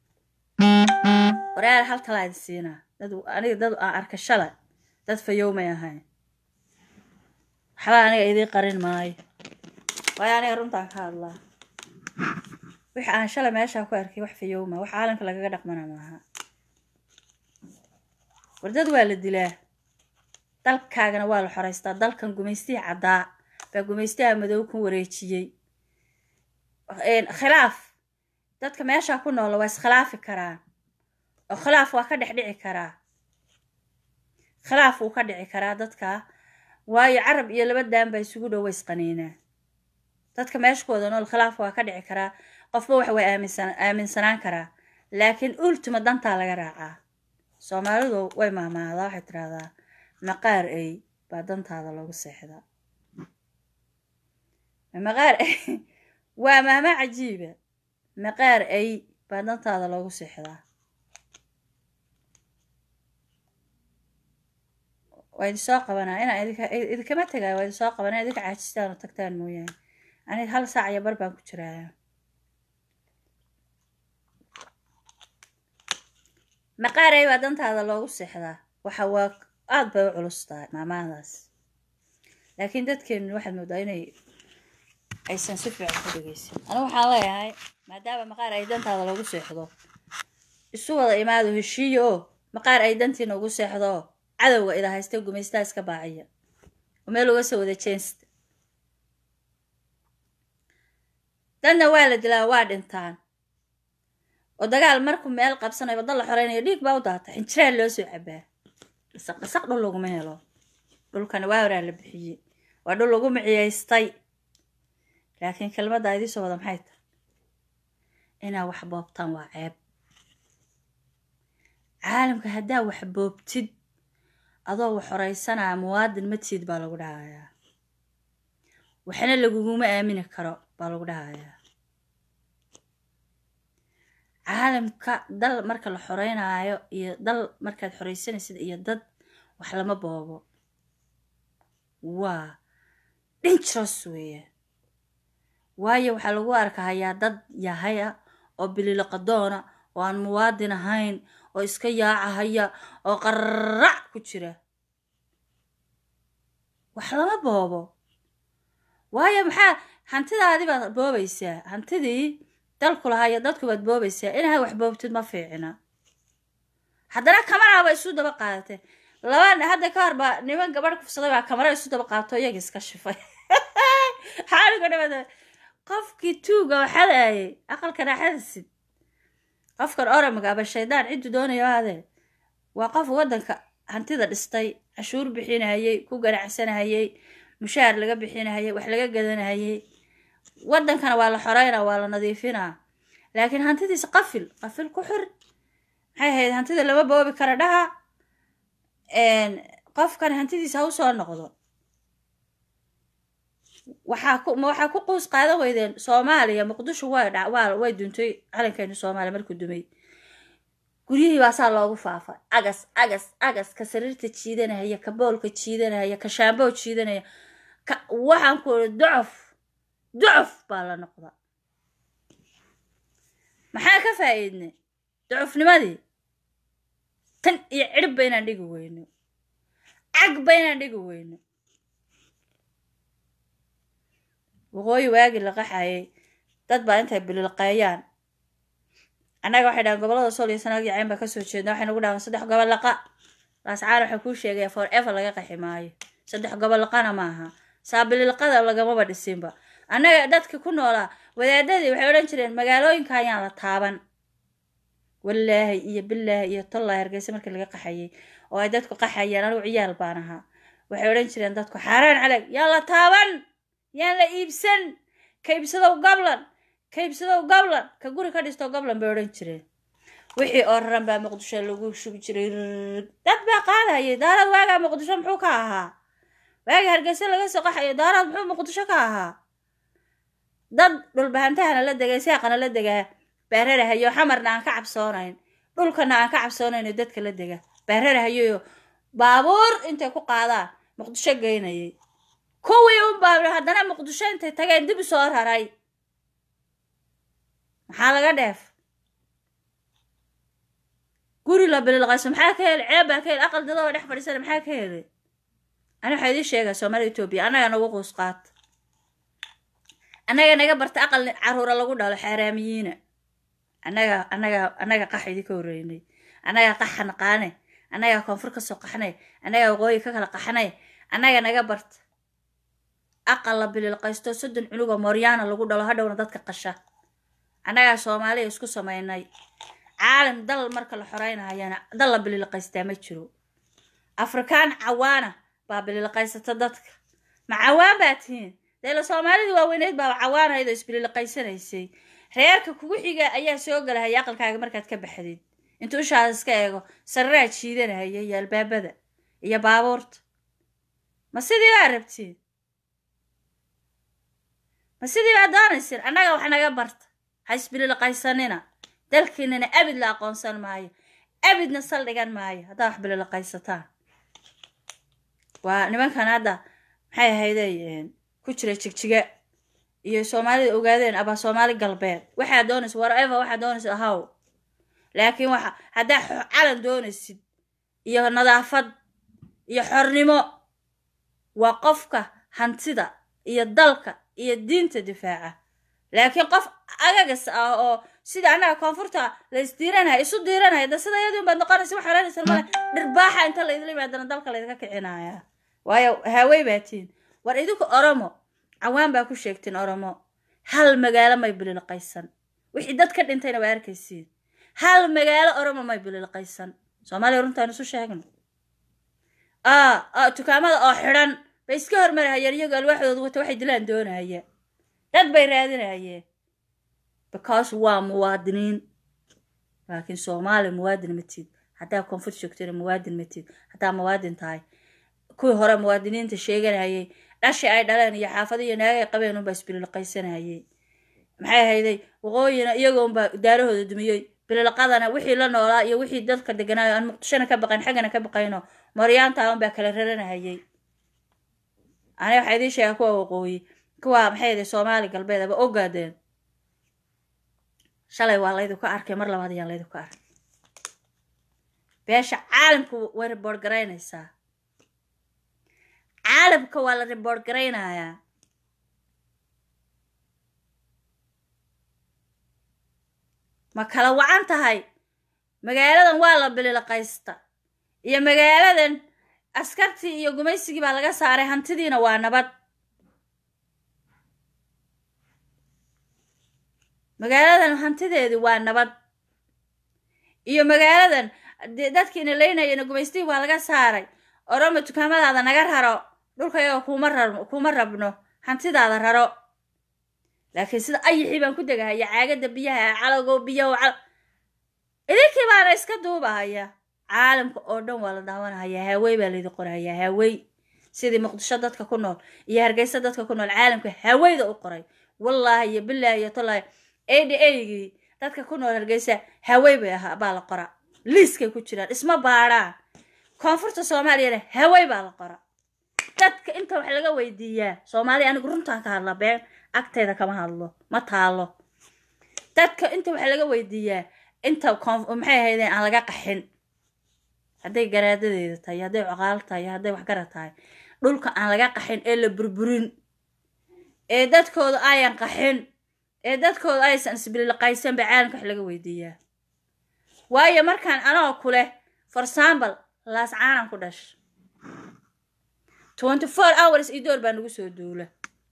S1: waraal hal talaa idi siinaa dad aniga dad aan arka shalay dad fayoomay ahayn waxba aniga idiin qarin maayo waayo aniga runtaan ka hadlaa wixi aan shalay meeshaa ku arkay wax fayooma wax caalamka lagaga dhaqmana maaha wardad waa la dilaa dalkaagana waa la xoraystaa dalkan gumaystihii caddaa baa gumaystaha madow ku wareejiyey khilaaf dadka meeshaa ku noola waa iskhilaafi karaan oo khilaaf waa ka dhex dhici karaa khilaaf wuu ka dhici karaa dadka waayo carab iyo laba daan baa isugu dhow way isqaniinaa dadka meesha ku wada nool khilaaf waa ka dhici karaa qofba wax way aaminsan aaminsanaan karaa laakiin ultima dantaa laga raacaa soomaalidu way maamaadaa waxay tidhaahdaa maqaar ey baa dantaada loogu seexdaa maqaar ey waa maama cajiiba maqaar ey baa dantaada loogu seexdaa waa idin soo qabanaa inaa idinka idinkama tegaayo waa idin soo qabanaa idinka caajistaan oo tagtaan mooyaane ani hal saac iyo bar baan ku jiraaya maqaarey baa dantaada loogu seexdaa waxa waa aada bay u culus tahay maamadaas laakiin dadkeenu waxaad moodaa inay aysan si fiican ku dhegeysan anigu waxaan leeyahay maadaama maqaar ay dantaada loogu seexdo isu wada imaado heshiiyo oo maqaar ay dantiina ugu seexdo oo cadowga ida haysta gumaystaa iska baaciya oo meel uga soo wada jeensta dadna waa la dilaa waa dhintaan oo dagaal markuu meel qabsanayo wadda la xoreynayo dhiig baa u daata xinjiraan loo soo cabaa dhasaq dhasaq dhul laguma helo dhulkani waa horaa la bixiyey waa dhul lagu miciyaystay laakiin kelmadda idii soo wada maxay tahay inaa wax boobtaan waa ceeb caalamka haddaa wax boobtid adoo wax horeysanaya muwaadin matiid baa lagu dhahayaa waxna laguguma aamini karo baa lagu dhahayaa caalamka dal marka la xoreynaayo iyo dal markaad xoreysanaysid iyo dad wax lama boobo waa dangeros weeye waayo waxaa lagu arkahayaa dad yahaya oo bililiqadoona oo aan muwaadin ahayn oo iska yaacahaya oo qarrac ku jira wax lama boobo waayo maxaa hantidaadii baad boobaysaa hantidii dalku lahaa iyo dadku baad boobaysaa inaha wax boobtid ma fiicina haddana kamaraaba isu daba qaadatee laba hadda ka hor baa niman gabadh kufsaday baa kamara isu daba qaadato iyaga iska shifay xaaliga dhawada qofkii tuuga waxadaayay aqalka raaxadasid qofkan oramiga aba shaydaan ciddu doonayo aadee waa qof waddanka hantida dhistay cashuur bixinahayey ku ganacsanahayey mushaar laga bixinahayey wax laga gadanahayey waddankana waa la xoreynaa waa la nadiifinaa laakiin hantidiisa qafil qafil ku xir maxay ahayd hantida lama boobi kara dhaha qofkan hantidiisa ha u soo noqdo waxaa ku ma waxaa ku quus qaadan weydeen soomaaliya muqdisho waa dha waa way duntay calankeenu soomaaliya markuu dumay guryihii baa saa loogu faafay agas agas agas ka sariirta jiidanahaya ka boolka jiidanahaya ka shaamboo jiidanaya ka waxaan ku iri ducof ducof baa la noqda maxaa ka faa'iidnay ducufnimadii tan iyo cirib ba inaan dhigi weyno cag ba inaan dhigi weyno waqooyi waagii la qaxayay dad baa intay bililqeeyaan annaga waxay dhahaan gobolada sool iyo sanaag iyo cayn baa kasoo jeedna waxay nagu dhahaan saddex gobol laqa laascaan waxay kuu sheegaya for ever laga qaxi maayo saddex gobol laqana maaha saa bililqada lagamaba dhisinba annaga dadka ku noolaa wadaadadii waxay odhan jireen magaalooyinka ayaan la taaban wallaahi iyo bilaahi iyo tollahi hargeysa markii laga qaxayay oo ay dadku qaxayaan anigu ciyaal baan ahaa waxay odhan jireen dadku xaaraan calag yaan la taaban yaan la iibsan ka iibsadow gablan ka iibsadow gablan ka guri ka dhisto gablan bay odhan jireen wixii oo raran baa muqdisho lagu shugi jiray dad baa qaadayay daarad waagaa muqdisho muxuu ka ahaa waagii hargeysa laga soo qaxayo daarad muxuu muqdisho ka ahaa dad dhulbahantahana la degay seeqana la degaa baararahayo xamarna aan ka cabsoonayn dhulkana aan ka cabsoonayn dadka la dega baararahayoyo baabuur intay ku qaadaan muqdisho geynayay kuwii un baa haddana muqdisho intay tageen dib u soo raray maxaa laga dheef guri la bililqayso maxaa ka helay ceeb baa ka helay aqal dadoo dhex fadhiisana maxaa ka helay ani waxaa idiin sheegaa soomaalida etoobiya annaga nagu quus qaata annaga naga barta aqal caruura lagu dhalo xaaraamiyiina annaga annaga annaga qax idinka horreynay annaga qaxa naqaane annaga koonfur kasoo qaxnay annaga waqooyi ka kala qaxnay annaga naga barta aqal la bililqaysto soddon cunugoo mooryaana lagu dhalo hadhowna dadka qasha annagaa soomaaliya isku samaynay caalam dal marka la xoreynahayana dal la bililqaystaa ma jiro afrikaan cawaana baa bililqaysata dadka ma cawaan baa tihiin deela soomaalidii waaweyneyd baa cawaanayd oo isbililqaysanaysay reerka kugu xiga ayaa soo galahaya aqalkaaga markaad ka baxdid intuu ushaada iska eego sararaa jiidanahaya iyo albaabada iyo baabuurta ma sidii baa rabtiin ma sidii baa doonaysin annaga wax naga barta ha isbililiqaysanina dalkiinana abid la aqoonsan maayo abidna saldhigan maayo haddaa wax bililiqaysataan waa nimankan hadda maxay ahayday ku jira jigjiga iyo soomaalida ogaadeen abaa soomaali galbeed waxaa doonaysa whatever waxaa doonaysa ahaw laakiin waxa haddaa calan doonaysid iyo nadaafad iyo xornimo waa qofka hantida iyo dalka iyo diinta difaaca laakiin qof agagas ah oo sida annaga koonfurta la isdiiranaya isu diiranaya da sida iyadun baad noqonaysa wax oranaysa male dhirbaaxa inta laydila yimaadana dalka laydinka kicinaya waayo haawey baatiin war idinku oromo cawaan baa ku sheegteen oromo hal magaalo may bililiqaysan wixii dad ka dhintayna waa arkaysiin hal magaalo oromo may bililiqaysan soomaaliya runtaan isu sheegno dukaamada oo xidhan bay iska hormarahayeen iyagoo alwaaxdooda wata waxay dilaan doonaya dad bay raadinayeen because waa muwaadiniin laakiin soomaaliya muwaadin matid haddaa koonfur joogtana muwaadin matid haddaa muwaadin tahay kuwii hore muwaadiniinta sheeganayay dhashi ay dhaleen iyo xaafada iyo naagay qabeen unbaa isbililiqaysanayay maxay hayday waqooyina iyagoonbaa daarahooda dumiyey bililiqadana wixii la noolaa iyo wixii dadka deganaayo aan muqdishona ka baqayn xaggana ka baqayno maryaanta unbaa kala raranahayay aniga waxaa idiin sheegaa kuwa waqooyi kuwa maxay hayday soomaali galbeed aba ogaadeen shalay waa laydinku arkay mar labaad ayaan laydinku arkay beesha caalamka way riboord garaynaysaa caalamka waa la riboord garaynayaa ma kala wacan tahay magaaladan waa la bililiqaysta iyo magaaladan askartii iyo gumaysigii baa laga saaray hantidiina waa nabad magaaladan hantideedii waa nabad iyo magaaladan dadkiina leynayana gumaystigii waa laga saaray oroma dukaamadaada naga raro dhulkayaga kuma rab kuma rabno hantidaada raro laakiin sida ayixii baan ku degahaya caagada biyaha calago biyaho cal idinkii baana iska duubahaya caalamka oo dhan waa la daawanahaya haawey baa laydi qorahaya haawey sidii muqdisho dadka ku nool iyo hargeysa dadka ku nool caalamka haaweyda u qoray wallaahi iyo bilaahi iyo tolaahi ad agii dadka ku nool hargeysa haawey bay ahaa baa la qora liiskay ku jiraan isma baadhaan koonfurta soomaaliyana haawey baa la qora dadka inta wax laga weydiiyaa soomaaliya anigu runtaan ka hadla been agtayda kama hadlo ma taalo dadka inta wax laga weydiiyaa inta maxay ahaydeen aan laga qaxin hadday garaadadeeda tahay hadday coqaalo tahay hadday waxgara tahay dhulka aan laga qaxin ee la burburin ee dadkooda ayan qaxin ee dadkooda aysan isbililiqaysan ba caalamka wax laga weydiiyaa waayo markaan anoo ku leh for example laas caanan ku dhash twenty four hours iyo door baa nagu soo duula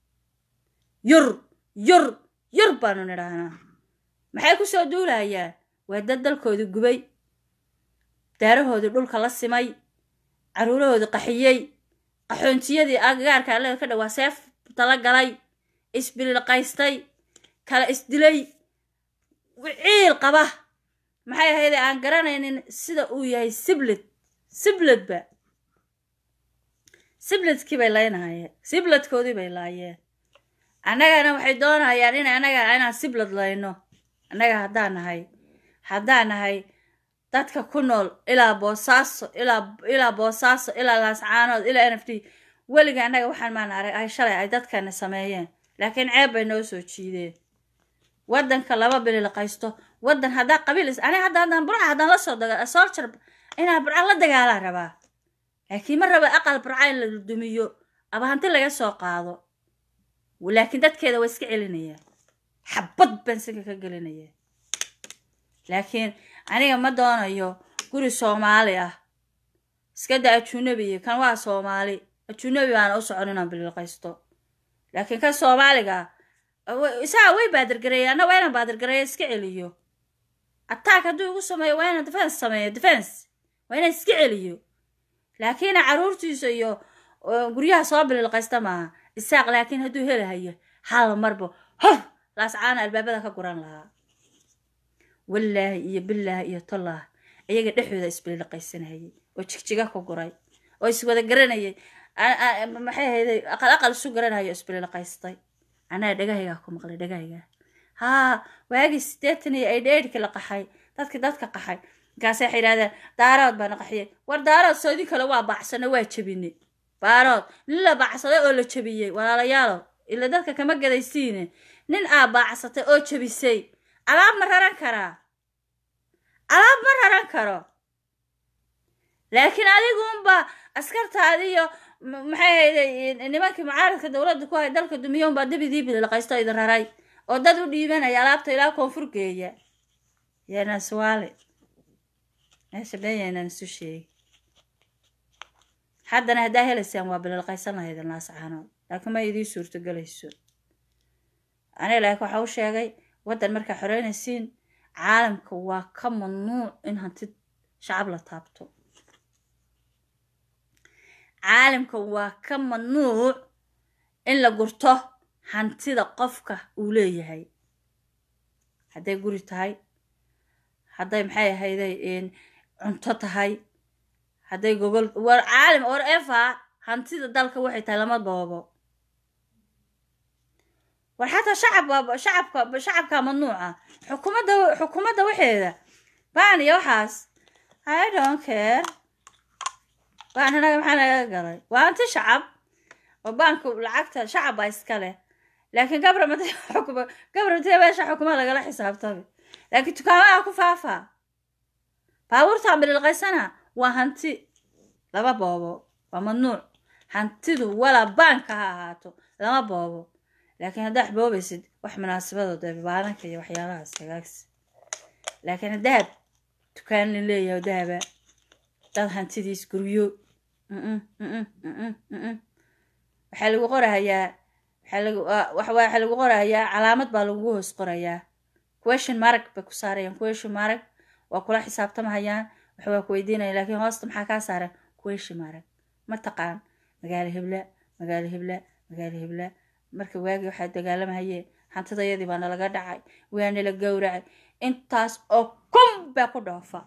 S1: yur yur yur baanu nidhaahnaa maxay ku soo duulayaan waa dad dalkoodii gubay daarahoodii dhulka la simay caruurahoodii qaxiyey qaxoontiyadii agagaarka allega ka dhawaa seef tala galay isbililiqaystay kala isdilay ciil qaba maxay ahayde aan garanaynin sida uu yahay siblid sibladba sibladkii bay laynahayeen sibladkoodii bay laayeen annagana waxay doonayaan in annaga inaan siblad layno annaga haddaan nahay haddaan nahay dadka ku nool ilaa boosaaso ilaa ilaa boosaaso ilaa laascaanood ilaa n f d weliga annaga waxaan maan arag ay shalay ay dadkana sameeyeen laakiin ceeb bay noo soo jiideen waddanka laba bililiqaysto waddan haddaa qabiil aniga hadda haddaan burca haddaan la soo daga soljar inaan burca la dagaalaan rabaa laakiin ma raba aqal burca in la dumiyo aba hanti laga soo qaado laakiin dadkeeda waa iska celinayaan xabad baan sinka ka gelinaya laakiin aniga ma doonayo guri soomaali ah iska da ajunabiya kan waa soomaali ajunabi baana u socon inaan bililqaysto laakiin kan soomaaliga isaga way baadirgareeya anna waa inaan baadirgareeya iska celiyo attack hadduu igu sameeyo waa inaan defense sameeyo defense waa inaan iska celiyo laakiin caruurtiisa iyo guryaha soo bililqaysta maaha isaaq laakiin hadduu helahayo hal marba hor laascaana albaabada ka guran lahaa wallaahi iyo bilaahi iyo tollah iyaga dhexdooda isbililiqaysanayay oo jigjiga ku guray oo iswada garanayay maxay ahayday aqal aqal isu garanayo isbililiqaystay anaa dhagahaygaa ku maqlay dhagahaygaa haa waagii sideetan iyo aidheedhkii la qaxay dadkii dadka qaxay markaase waxay yidhahdeen daarood baana qaxiyay war daarood soodin kale waa bacsano waa jebinay baarood nin la baacsaday oo la jebiyey walaalayaalo ila dadka kama gadaysiine nin aa baacsatay oo jebisay alaab ma raran karaa alaab ma raran karo laakiin adiguunba askartaadiyo maxay hayday nimankii mucaaradka dowladda ku hay dalka dumiyounbaa dibidii bililaqaysto idin raray oo dad u dhiibanaya alaabta ilaa koonfur geeya yanaswaale meesha beenyaynaan isu sheegi haddana haddaa helaysaan waa bililqaysan lahayd naascaanood laakiin ma idii suurtogelayso aniga laakiin waxaa u sheegay waddan markaa xoreynaysiin caalamka waa ka mamnuuc in hanti shacab la taabto caalamka waa ka mamnuuc in la gurto hantida qofka uu leeyahay hadday guri tahay hadday maxay ahayday cunto tahay hadday gogol war caalim or efa hantida dalka waxay tahay lama boobo war xataa shacabka shacabka shacabka mamnuuca xukuumadda xukuumadda waxeeda baan iyo waxaas i don't care baan anaga maxaa naga galay waa hanti shacab oo baanku lacagta shacab baa iska leh laakiin gabramad xukuma gabramate meesha xukuma lagala xisaabtami laakiin dukaamaha ku faafaa baabuurtaan bililqaysana waa hanti lama boobo waa mamnuuc hantidu walaa baanka ha ahaato lama boobo laakiin haddaa wax boobaysid wax munaasabadooda baaranka iyo waxyaalahaas hagaagsi laakiin dahab dukaan lin leeyahay dahaba dad hantidiis guryo waxaa lagu qorahayaa waxaa lagu qorahayaa calaamad baa lagu hoos qorayaa question marag bay ku saarayaan question marag waa kula xisaabtamahayaan wax waa ku weydiinaya laakiin hoosta maxaa kaa saaran question marag ma taqaan magaalo hebla magaalo hebla magaalo hebla marka waagii waxaa dagaalamahayeen hantidayadii baa nalaga dhacay waa nala gowracay intaas oo kun baa ku dhoofa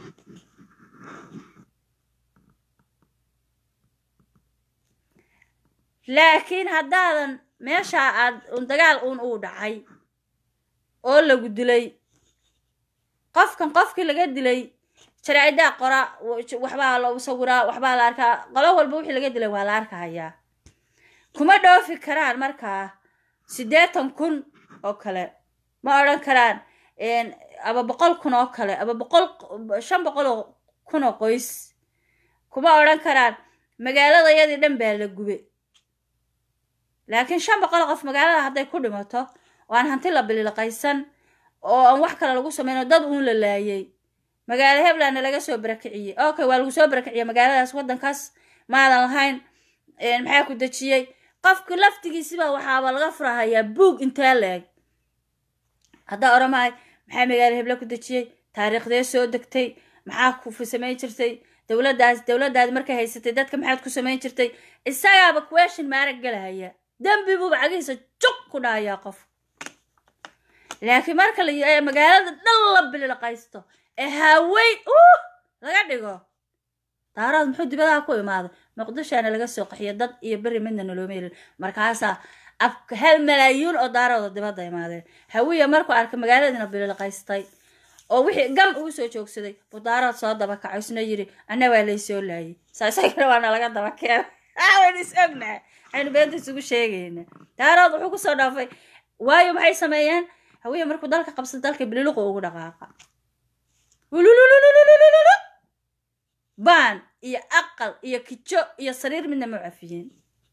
S1: laakiin haddaadan meeshaa aad un dagaal uun uu dhacay oo lagu dilay qofkan qofkii laga dilay jaraa'idaa qora waxbaa la sawiraa waxbaa la arkaa qolo walba wixii laga dilay waa la arkahayaa kuma dhoofi karaan markaa siddeetan kun oo kale ma odhan karaan aba boqol kun oo kale aba boqol shan boqol oo kun oo qoys kuma odhan karaan magaaladayadii dhan baa la gube laakiin shan boqol qof magaalada hadday ku dhimato oo aan hanti la bililqaysan oo aan wax kale lagu samayno dad uun la laayay magaalo heblandna laga soo barakiciyey okay waa lagu soo barakiciyey magaaladaas waddankaas maadan lahayn maxaa ku dejiyey qofka laftigiisibaa waxaaba laga furahayaa buug intee la-eg haddaa oramahay maxaa magaalo hebla ku dejiyey taariikhdee soo degtay maxaa ku samayn jirtay dowladdaas dowladdaadi markay haysatay dadka maxaad ku samayn jirtay isagaaba question maarag galahaya dembi buuba cagihiisa jug ku dhahayaa qof laakiin marka la magaalada dhan la bililqaysto ee haaweyn uh laga dhigo daaraad muxuu dibadaha ku imaaday muqdishaana laga soo qaxiyo dad iyo beri midna nalooma helin markaasaa ab hal malaayuun oo daarooda dibadda imaadeen hawiya markuu arkay magaaladiina bililqaystay oo wixii gam ugu soo joogsaday buu daarood soo daba kaco isna yidhi anna waa laysoo laayay saa isagana waana laga daba keena waynu is ognahay waxaynu beenta isugu sheegayna daarood wuxuu kusoo dhaafay waayo maxay sameeyeen hawiya markuu dalka qabsada dalka bililuqu ugu dhaqaaqa ulululululululu baan iyo aqal iyo kijo iyo sariir midna ma cafiyeen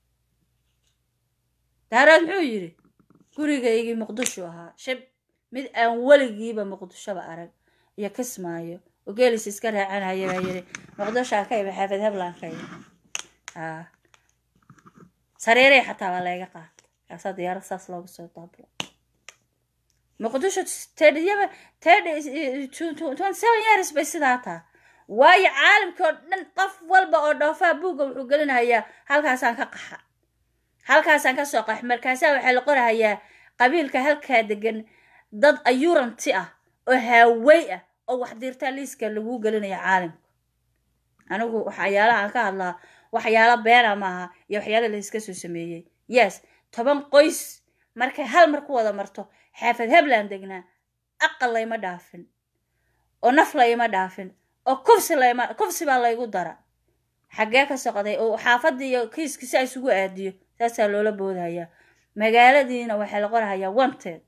S1: daarood muxuu yidhi gurigaygii muqdisho ahaa shib mid aan weligiiba muqdishoba arag iyo kismaayo oo geelis iska raacanaya baa yidhi muqdishoa ka imi xaafid heblan ka imi haa sariiray xataa waa layga qaata kaasaa diyaarad saas loogu soo daablo muqdisho tediyaba tedi twenty seven years bay sidaa taa waayo caalamkii oo dhan qof walba oo dhoofaa buugga wuxuu gelinahayaa halkaasaan ka qaxa halkaasaan ka soo qax markaasaa waxaa la qorahayaa qabiilka halkaa degan dad ayuranti ah oo haawey ah oo wax diirtaa liiska laguu gelinaya caalamka anigu waxyaalaha aan ka hadlaa waxyaalo beena maaha iyo waxyaala la iska soo sameeyey yes toban qoys markay hal mar ku wada marto xaafad hebland degnaa aqal layma dhaafin oo naf layma dhaafin oo kufsi layma kufsi baa laygu dara xaggee ka soqday oo xaafadii iyo kiiskii si isugu aadiyo saasaa loola boodhayaa magaaladiina waxaa la qorahayaa wanted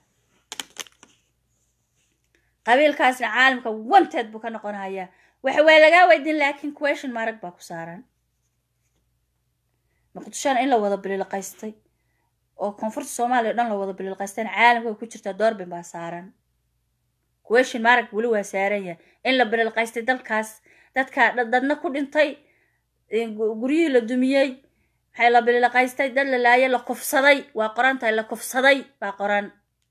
S1: qabiilkaasna caalamka wanted buu ka noqonahayaa waxa waa lagaa weydiin laakiin question marag baa ku saaran muqdishona in la wada bililqaystay oo koonfurta soomaaliya o dhan la wada bililqaystayna caalamka ku jirtaa doorbin baa saaran question marag weli waa saaran yahay in la bililqaystay dalkaas dadka dadna ku dhintay guryihii la dumiyey maxay la bililqaystay dad la laayay la kufsaday waa qoran tahay la kufsaday baa qoran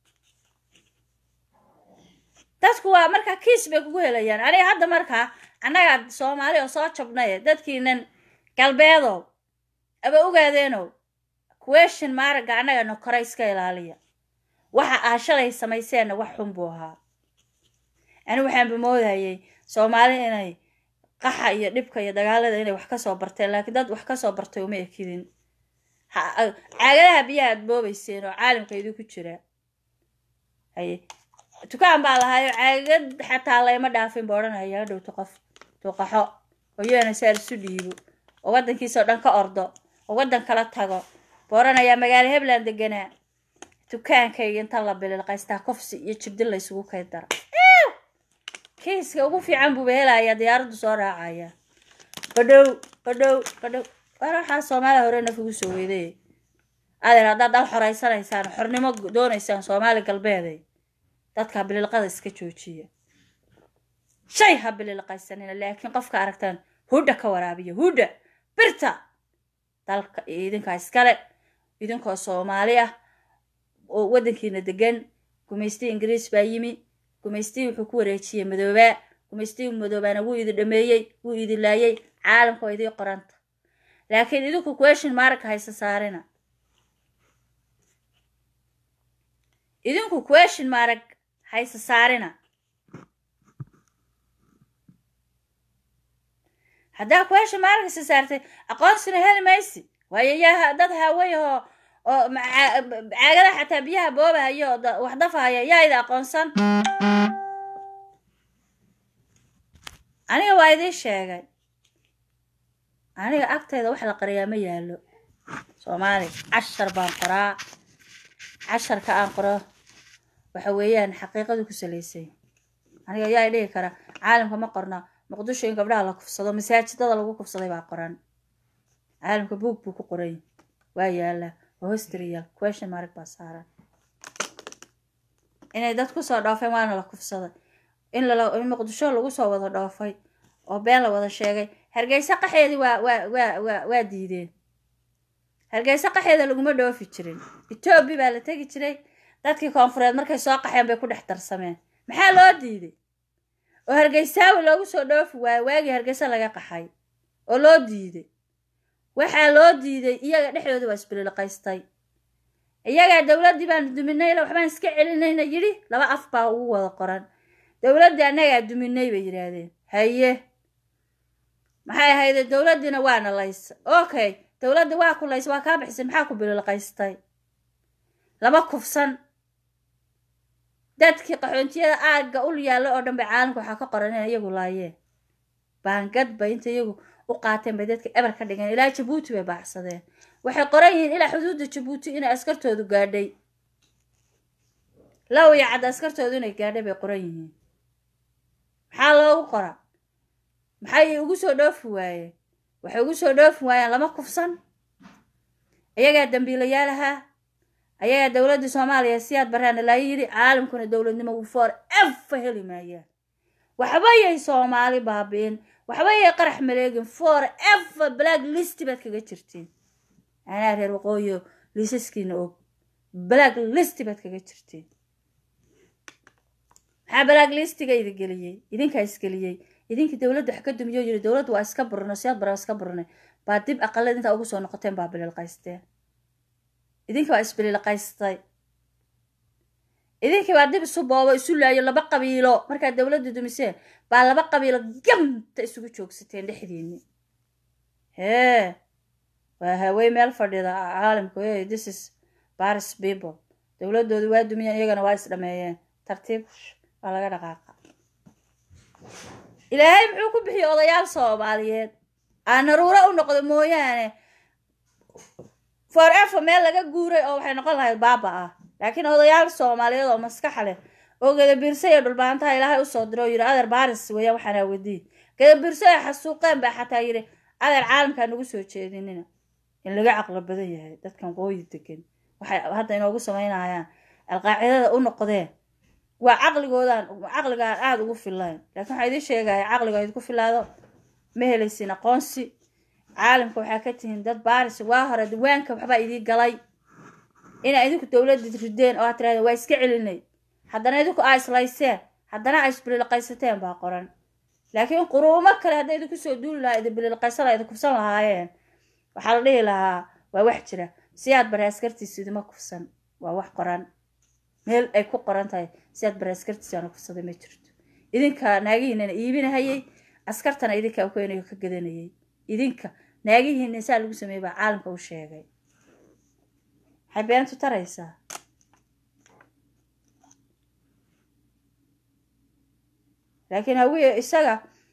S1: dadku waa markaa kiis bay kugu helayaan aniga hadda markaa annaga soomaali oo soo jabnaye dadkiinan galbeedow aba ogaadeenow question maaraga annagana kore iska ilaaliya waxa aa shalay samayseenna wax xun buu ahaa ani waxaanba moodayay soomaali inay qaxa iyo dhibka iyo dagaalada inay wax kasoo barteen laakiin dad wax kasoo bartay uma ekidin caagadaha biyaha aad boobayseen oo caalamka idinku jira haye dukaan baa lahaayo caagad xataa layma dhaafin ba odhanaya dhowto qof tuuqaxo oo yoana saar isu dhiibo oo waddankiisa oo dhan ka ordo oo waddan kala tago ba odhanayaa magaalo hebland deganaa dukaankayga inta la bililqaystaa kofsi iyo jibdin laysugu kay dara kiiska ugu fiican buuba helayaa diyaaraddu soo raacaya qadhow qadhow qadhow war waxaa soomaaliya hore naf ugu soo weeday adeer haddaad dal xoraysanaysaan xornimo doonaysaan soomaali galbeede dadka bililqada iska joojiya shay ha bililqaysanina laakiin qofka aragtaan hudha ka waraabiya hudha birta dalka idinkaa iskale idinkoo soomaali ah oo waddankiina degan gumaystii ingiriis baa yimi gumaystii wuxuu ku wareejiyey madoobaa gumaystii madoobaana wuu idin dhameeyey wuu idin laayay caalamka oo idii qoranta laakiin idinku question marka haysa saarina idinku question marag hayse saarina haddaa question marag hayse saartay aqoonsina heli maysi waayo yaa dad haawayahoo oo caagada xataa biyaha boobahayo oo wax dafahaya yaa idi aqoonsan aniga waa idiin sheegay aniga agtayda wax la qariyaa ma yaalo soomaali cashar baan qoraa casharka aan qoro waxa weeyaan xaqiiqadu ku salaysay aniga ayaa i dhigi kara caalamka ma qorna muqdisho in gabdhaha la kufsado masaajidada lagu kufsaday baa qoran caalamka buog buu ku qoray waa yaala waa hostrial question mark baa saaran inay dad kusoo dhoofeen waana la kufsaday in in muqdisho lagu soo wada dhoofay oo been la wada sheegay hargeysa qaxeedii waa waa waa waa waa diideen hargeysa qaxeeda laguma dhoofi jirin etoobiya baa la tegi jiray dadkii koonfureed markay soo qaxeen bay ku dhex darsameen maxaa loo diiday oo hargeysaawi loogu soo dhoofi waayo waagii hargeysa laga qaxay oo loo diiday waxaa loo diiday iyaga dhexdooda waa isbililqaystay iyagaa dowladdii baanu duminay waxbaan iska celinayna yidhi laba af baa ugu wada qoran dowladdii annagaa duminay bay yidhaahdeen haye maxay ahayde dowladdiina waana laysa okay dowladda waa ku laysa waa kaa bixisay maxaa ku bililqaystay lama kufsan dadkii qaxoontiyada aagga ul yaalla oo dhan bay caalamka waxaa ka qoran in iyagu laayeen baangad bay inta iyagu u qaateen bay dadka eber ka dhigeen ilaa jabuuti bay baacsadeen waxay qoran yihiin ilaa xuduudda jabuuti inay askartoodu gaadhay low iyo cadda askartoodu inay gaadhay bay qoran yihiin maxaa loogu qora maxay ugu soo dhoofi waayeen waxay ugu soo dhoofi waayeen lama kufsan iyagaa dambiilayaal ahaa ayagaa dowladda soomaaliya siyaad baraana laa yidhi caalamkuna dowladnimo for ever heli maayaan waxba yay soomaali baabi'in waxba yay qarax maleegin for ever black list baad kaga jirtiin anaa reer waqooyo liisaskiina og black list baad kaga jirtiin maxaa black listiga idi geliyey idinkaa isgeliyey idinkii dowladda wax ka dumiyo yiri dowladda waa iska burno siyaad bara iska burnay baa dib aqalada intaa ugu soo noqoteen baa bililqaysteen idinka waa isbililqaystay idinkii baa dib isu boobo isu laayo laba qabiilo markaad dowladda dumiseen baa laba qabiilo gamta isugu joogsateen dhexdiinni hee waa hawey meel fadhida caalamku hey this is baris people dowladoodu waa dumiyeen iyagana waa isdhameeyeen tartiib waa laga dhaqaaqa ilaahay muxuu ku bixiyey odayaal soomaaliyeed aan naruuro u noqdo mooyaane for ever meel laga guuray oo waxay noqon lahayd baaba ah laakiin odayaal soomaaliyeed oo maskaxa leh oo gadabiirsa iyo dhulbaantaha ilaahay usoo diro oo yidhi adeer baris weeyaan waxaana wadiin gadabiirsa ay xasuuqeen baa xataa yidhi adeer caalamkaa nagu soo jeedinina in laga caqlo badan yahay dadkan qooyi degan waxay hadda inoogu samaynayaan alqaacidada u noqdeen waa caqligoodan caqligaan aada ugu filayn laakiin waxaa idiin sheegaya caqliga idinku filaado ma helaysin aqoonsi caalamka waxaa ka tihiin dad baaris waa hore diwaanka waxbaa idii galay inaa idinku dowladda rideen oo aad tirahdeen waa iska celinay haddana idinku aa islayseen haddana aa isbililqaysateen baa qoran laakiin quruumo kale hadday idinku soo duuli lahaa idin bililqaysan laha idin kufsan lahaayeen waxaa la dhihi lahaa waa wax jira si aad bare askartiisa idima kufsan waa wax qoran meel ay ku qoran tahay si aad bare askartiisa aana kufsaday ma jirto idinka naagihiinana iibinahayay askartana idinka u keenayo ka gadanayay idinka naagihiina saa lagu sameeyey baa caalamka u sheegay maxay beentu taraysaa laakiin hawiye isaga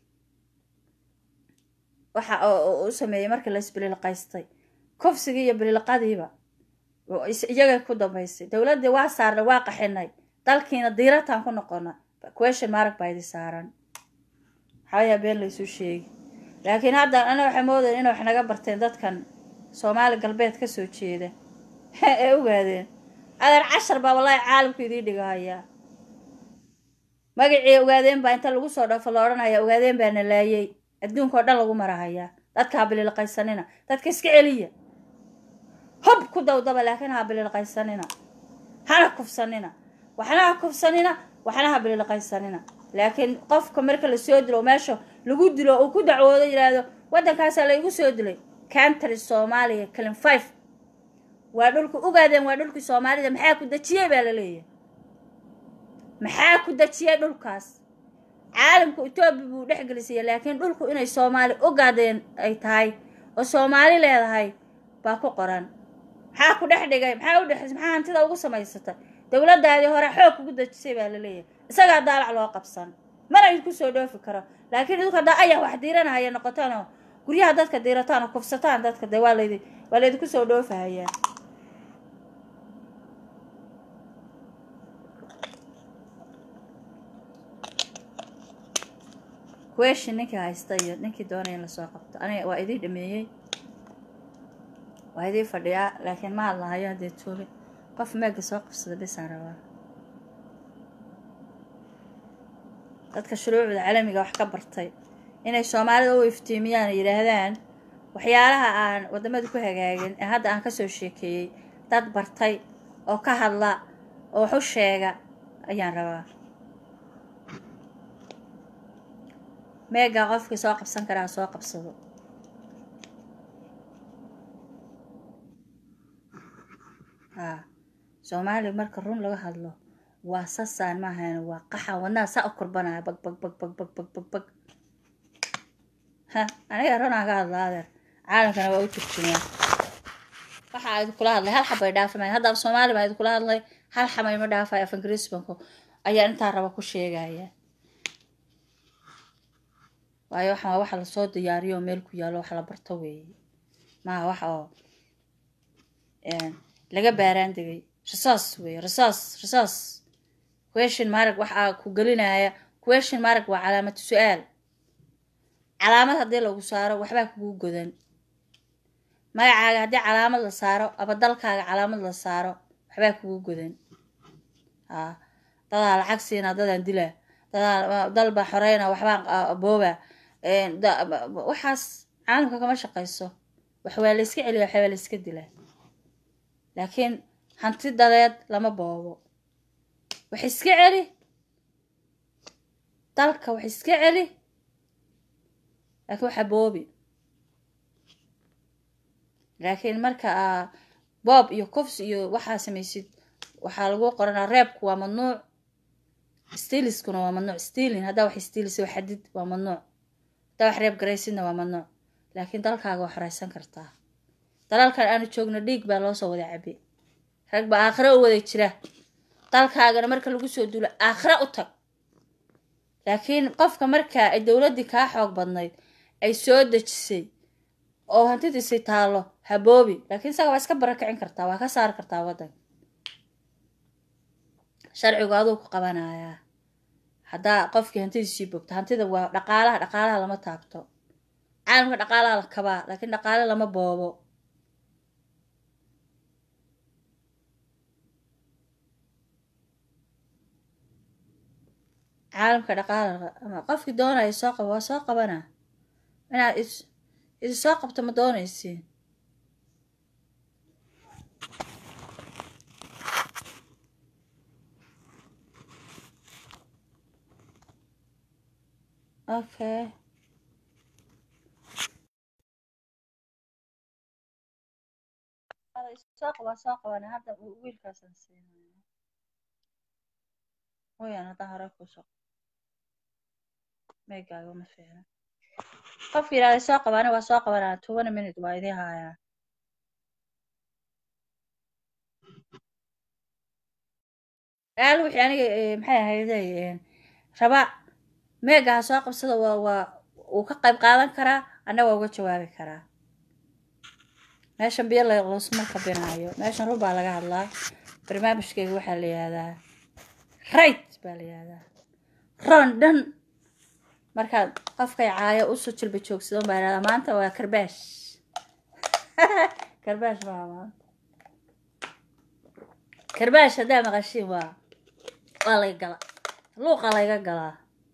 S1: waxa u sameeyey markii la isbililqaystay kofsigii iyo bililqadiiba iyagay ku dambaysay dowladdii waa saarnay waa qaxinay dalkiina diirataan ku noqona question marag baa idi saaran waxayaa been laysuu sheegi laakiin hadda ana waxay moodayen inay wax naga barteen dadkan soomaali galbeed ka soo jeeda ee ogaadeen adeer cashar baa wallaahi caalamku idiin dhigahayaa magacii ogaadeen baa inta lagu soo dhafo la odhanaya ogaadeen baa na laayay adduunka oo dhan lagu marahayaa dadka ha bililqaysanina dadka iska celiya hob ku dawdaba laakiin ha bililqaysanina hana kufsanina waxna ha kufsanina waxna ha bililqaysanina laakiin qofka marka lasoo dilo meesha lagu dilo uu ku dacwoodo yidhaahdo waddankaasaa laygu soo dilay country soomaaliya calin five waa dhulku ogaadeen waa dhulkii soomaalida maxaa ku dejiyey baa la leeyahay maxaa ku dejiyey dhulkaas caalamka etoobiya buu dhex gelisaya laakiin dhulku inay soomaali ogaadeen ay tahay oo soomaali leedahay baa ku qoran maxaa ku dhex dhigay maxaa u dhex maxaa hantida ugu samaysatay dowladdaadii hore xoog kugu dejisay baa la leeyahay isagaa daalac loo qabsan mana idinku soo dhoofi karo laakiin idinku haddaa ayaa wax diiranahaya noqotaanoo guryaha dadka diirataan oo kufsataan dadka dee waa laydi waa laydinku soo dhoofahayaa question ninkii haysta iyo ninkii doonaya in lasoo qabto aniga waa idii dhameeyey waa idii fadhiyaa laakiin ma hadlahayo haddee tuubi qof meega soo qabsada bisaan rabaa dadka shuruucda caalamiga wax ka bartay inay soomaalida u iftiimiyaan oo yidhaahdaan waxyaalaha aan waddamada ku hagaagin ee hadda aan kasoo sheekeeyey dad bartay oo ka hadla oo wax u sheega ayaan rabaa meegaa qofkii soo qabsan karaa soo qabsado haa soomaaliya marka run laga hadlo waa sasaan maahan waa qaxan wadnaha saa u kurbanaya bag bag bag bag bag bag bag bag ha aniga runaan ka hadla adeer caalamkana waa u turjumaa waxaa idinkula hadlay hal xabay dhaafamay haddaba soomaali baa idinkula hadlay hal xamay ma dhaafay af ingiriisbanku ayaa intaa raba ku sheegaya waayo waxaan waa waxa lasoo diyaariyo oo meel ku yaalo wax la barto weeye maaha wax oo laga baaraan degay rasaas weeye rasaas rasaas question marag waxaa ku gelinaya question marag waa calaamad su-aal calaamad haddii lagu saaro waxbaa kugu godan magacaaga haddii calaamad la saaro aba dalkaaga calaamad la saaro waxbaa kugu godan haa dadaa lacag siina dadaan dilaa dadaa dal baa xoreyna waxbaan booba waxaas caalamka kama shaqayso wax waa la iska celiya waxa waa la iska dilaa laakiin hanti dadeed lama boobo wax iska celi dalka wax iska celi laakiin waxa boobi laakiin marka aa boob iyo kufs iyo waxaa samaysid waxaa lagu qoranaa reebku waa mamnuuc stiiliskuna waa mamnuuc stiilin haddaa wax stiilis oo xadid waa mamnuuc haddaa wax reeb garaysidna waa mamnuuc laakiin dalkaaga waa xoreysan kartaa dalalkan aanu joogno dhiig baa loo soo wada cabi rag baa aakhira u wada jira dalkaagana marka lagu soo duulo aakhira u tag laakiin qofka markaa ay dowladdii kaa xoog badnayd ay soo dejisay oo hantidiisay taallo haboobi laakiin isaga waa iska barakicin kartaa waa ka saari kartaa waddanka sharcigu aduu ku qabanayaa haddaa qofkii hantidiisii bogto hantida waa dhaqaalaha dhaqaalaha lama taabto caalamka dhaqaalaha la kabaa laakiin dhaqaale lama boobo caalamka dhaqaala ama qofkii doonaya soo qabo waa soo qabana inaad is idi soo qabto ma doonaysiin okay soo qaba soo qabana hadda wiilkaasaan siinaya mooyaan haddaan hore kusoo meegaaga ma fiicna qofka yidhahday soo qabaana waa soo qabanaa tobana minute waa idii haayaa aal wixii aniga maxay ahayday raba meega ha soo qabsada waa waa uu ka qayb qaadan karaa anna waa uga jawaabi karaa meeshan biyo laysma kabinaayo meeshan run baa laga hadlaa barnaamijkeyga waxaa la yihahdaa right baa la yihahdaa ron dhan markaad qofkay caayo usoo jilba joogsadon baa yihahdaa maanta waa karbaash karbaash maa maanta karbaash haddaa maqashiin waa waa laga gala luuqa layga galaa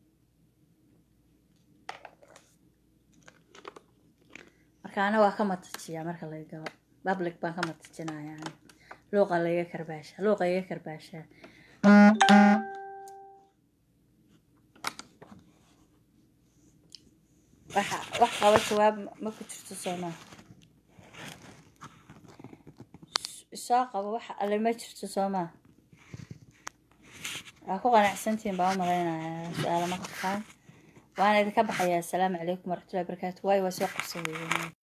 S1: marka ana waa ka matajiyaa marka laga galo public baan ka matajinaya luuqa layga karbaasha luuqa iga karbaashaa waxa wax qaba jawaab ma ku jirto soomaa soo qabo wax alle ma jirto soomaa waa ku qanacsantihiin baa u malaynayaa su-aalo ma qabtaan waana idinka baxayaa asalaamu calaykum waraxmatullahi barakaatu waayo waa soo qabsan weeyeen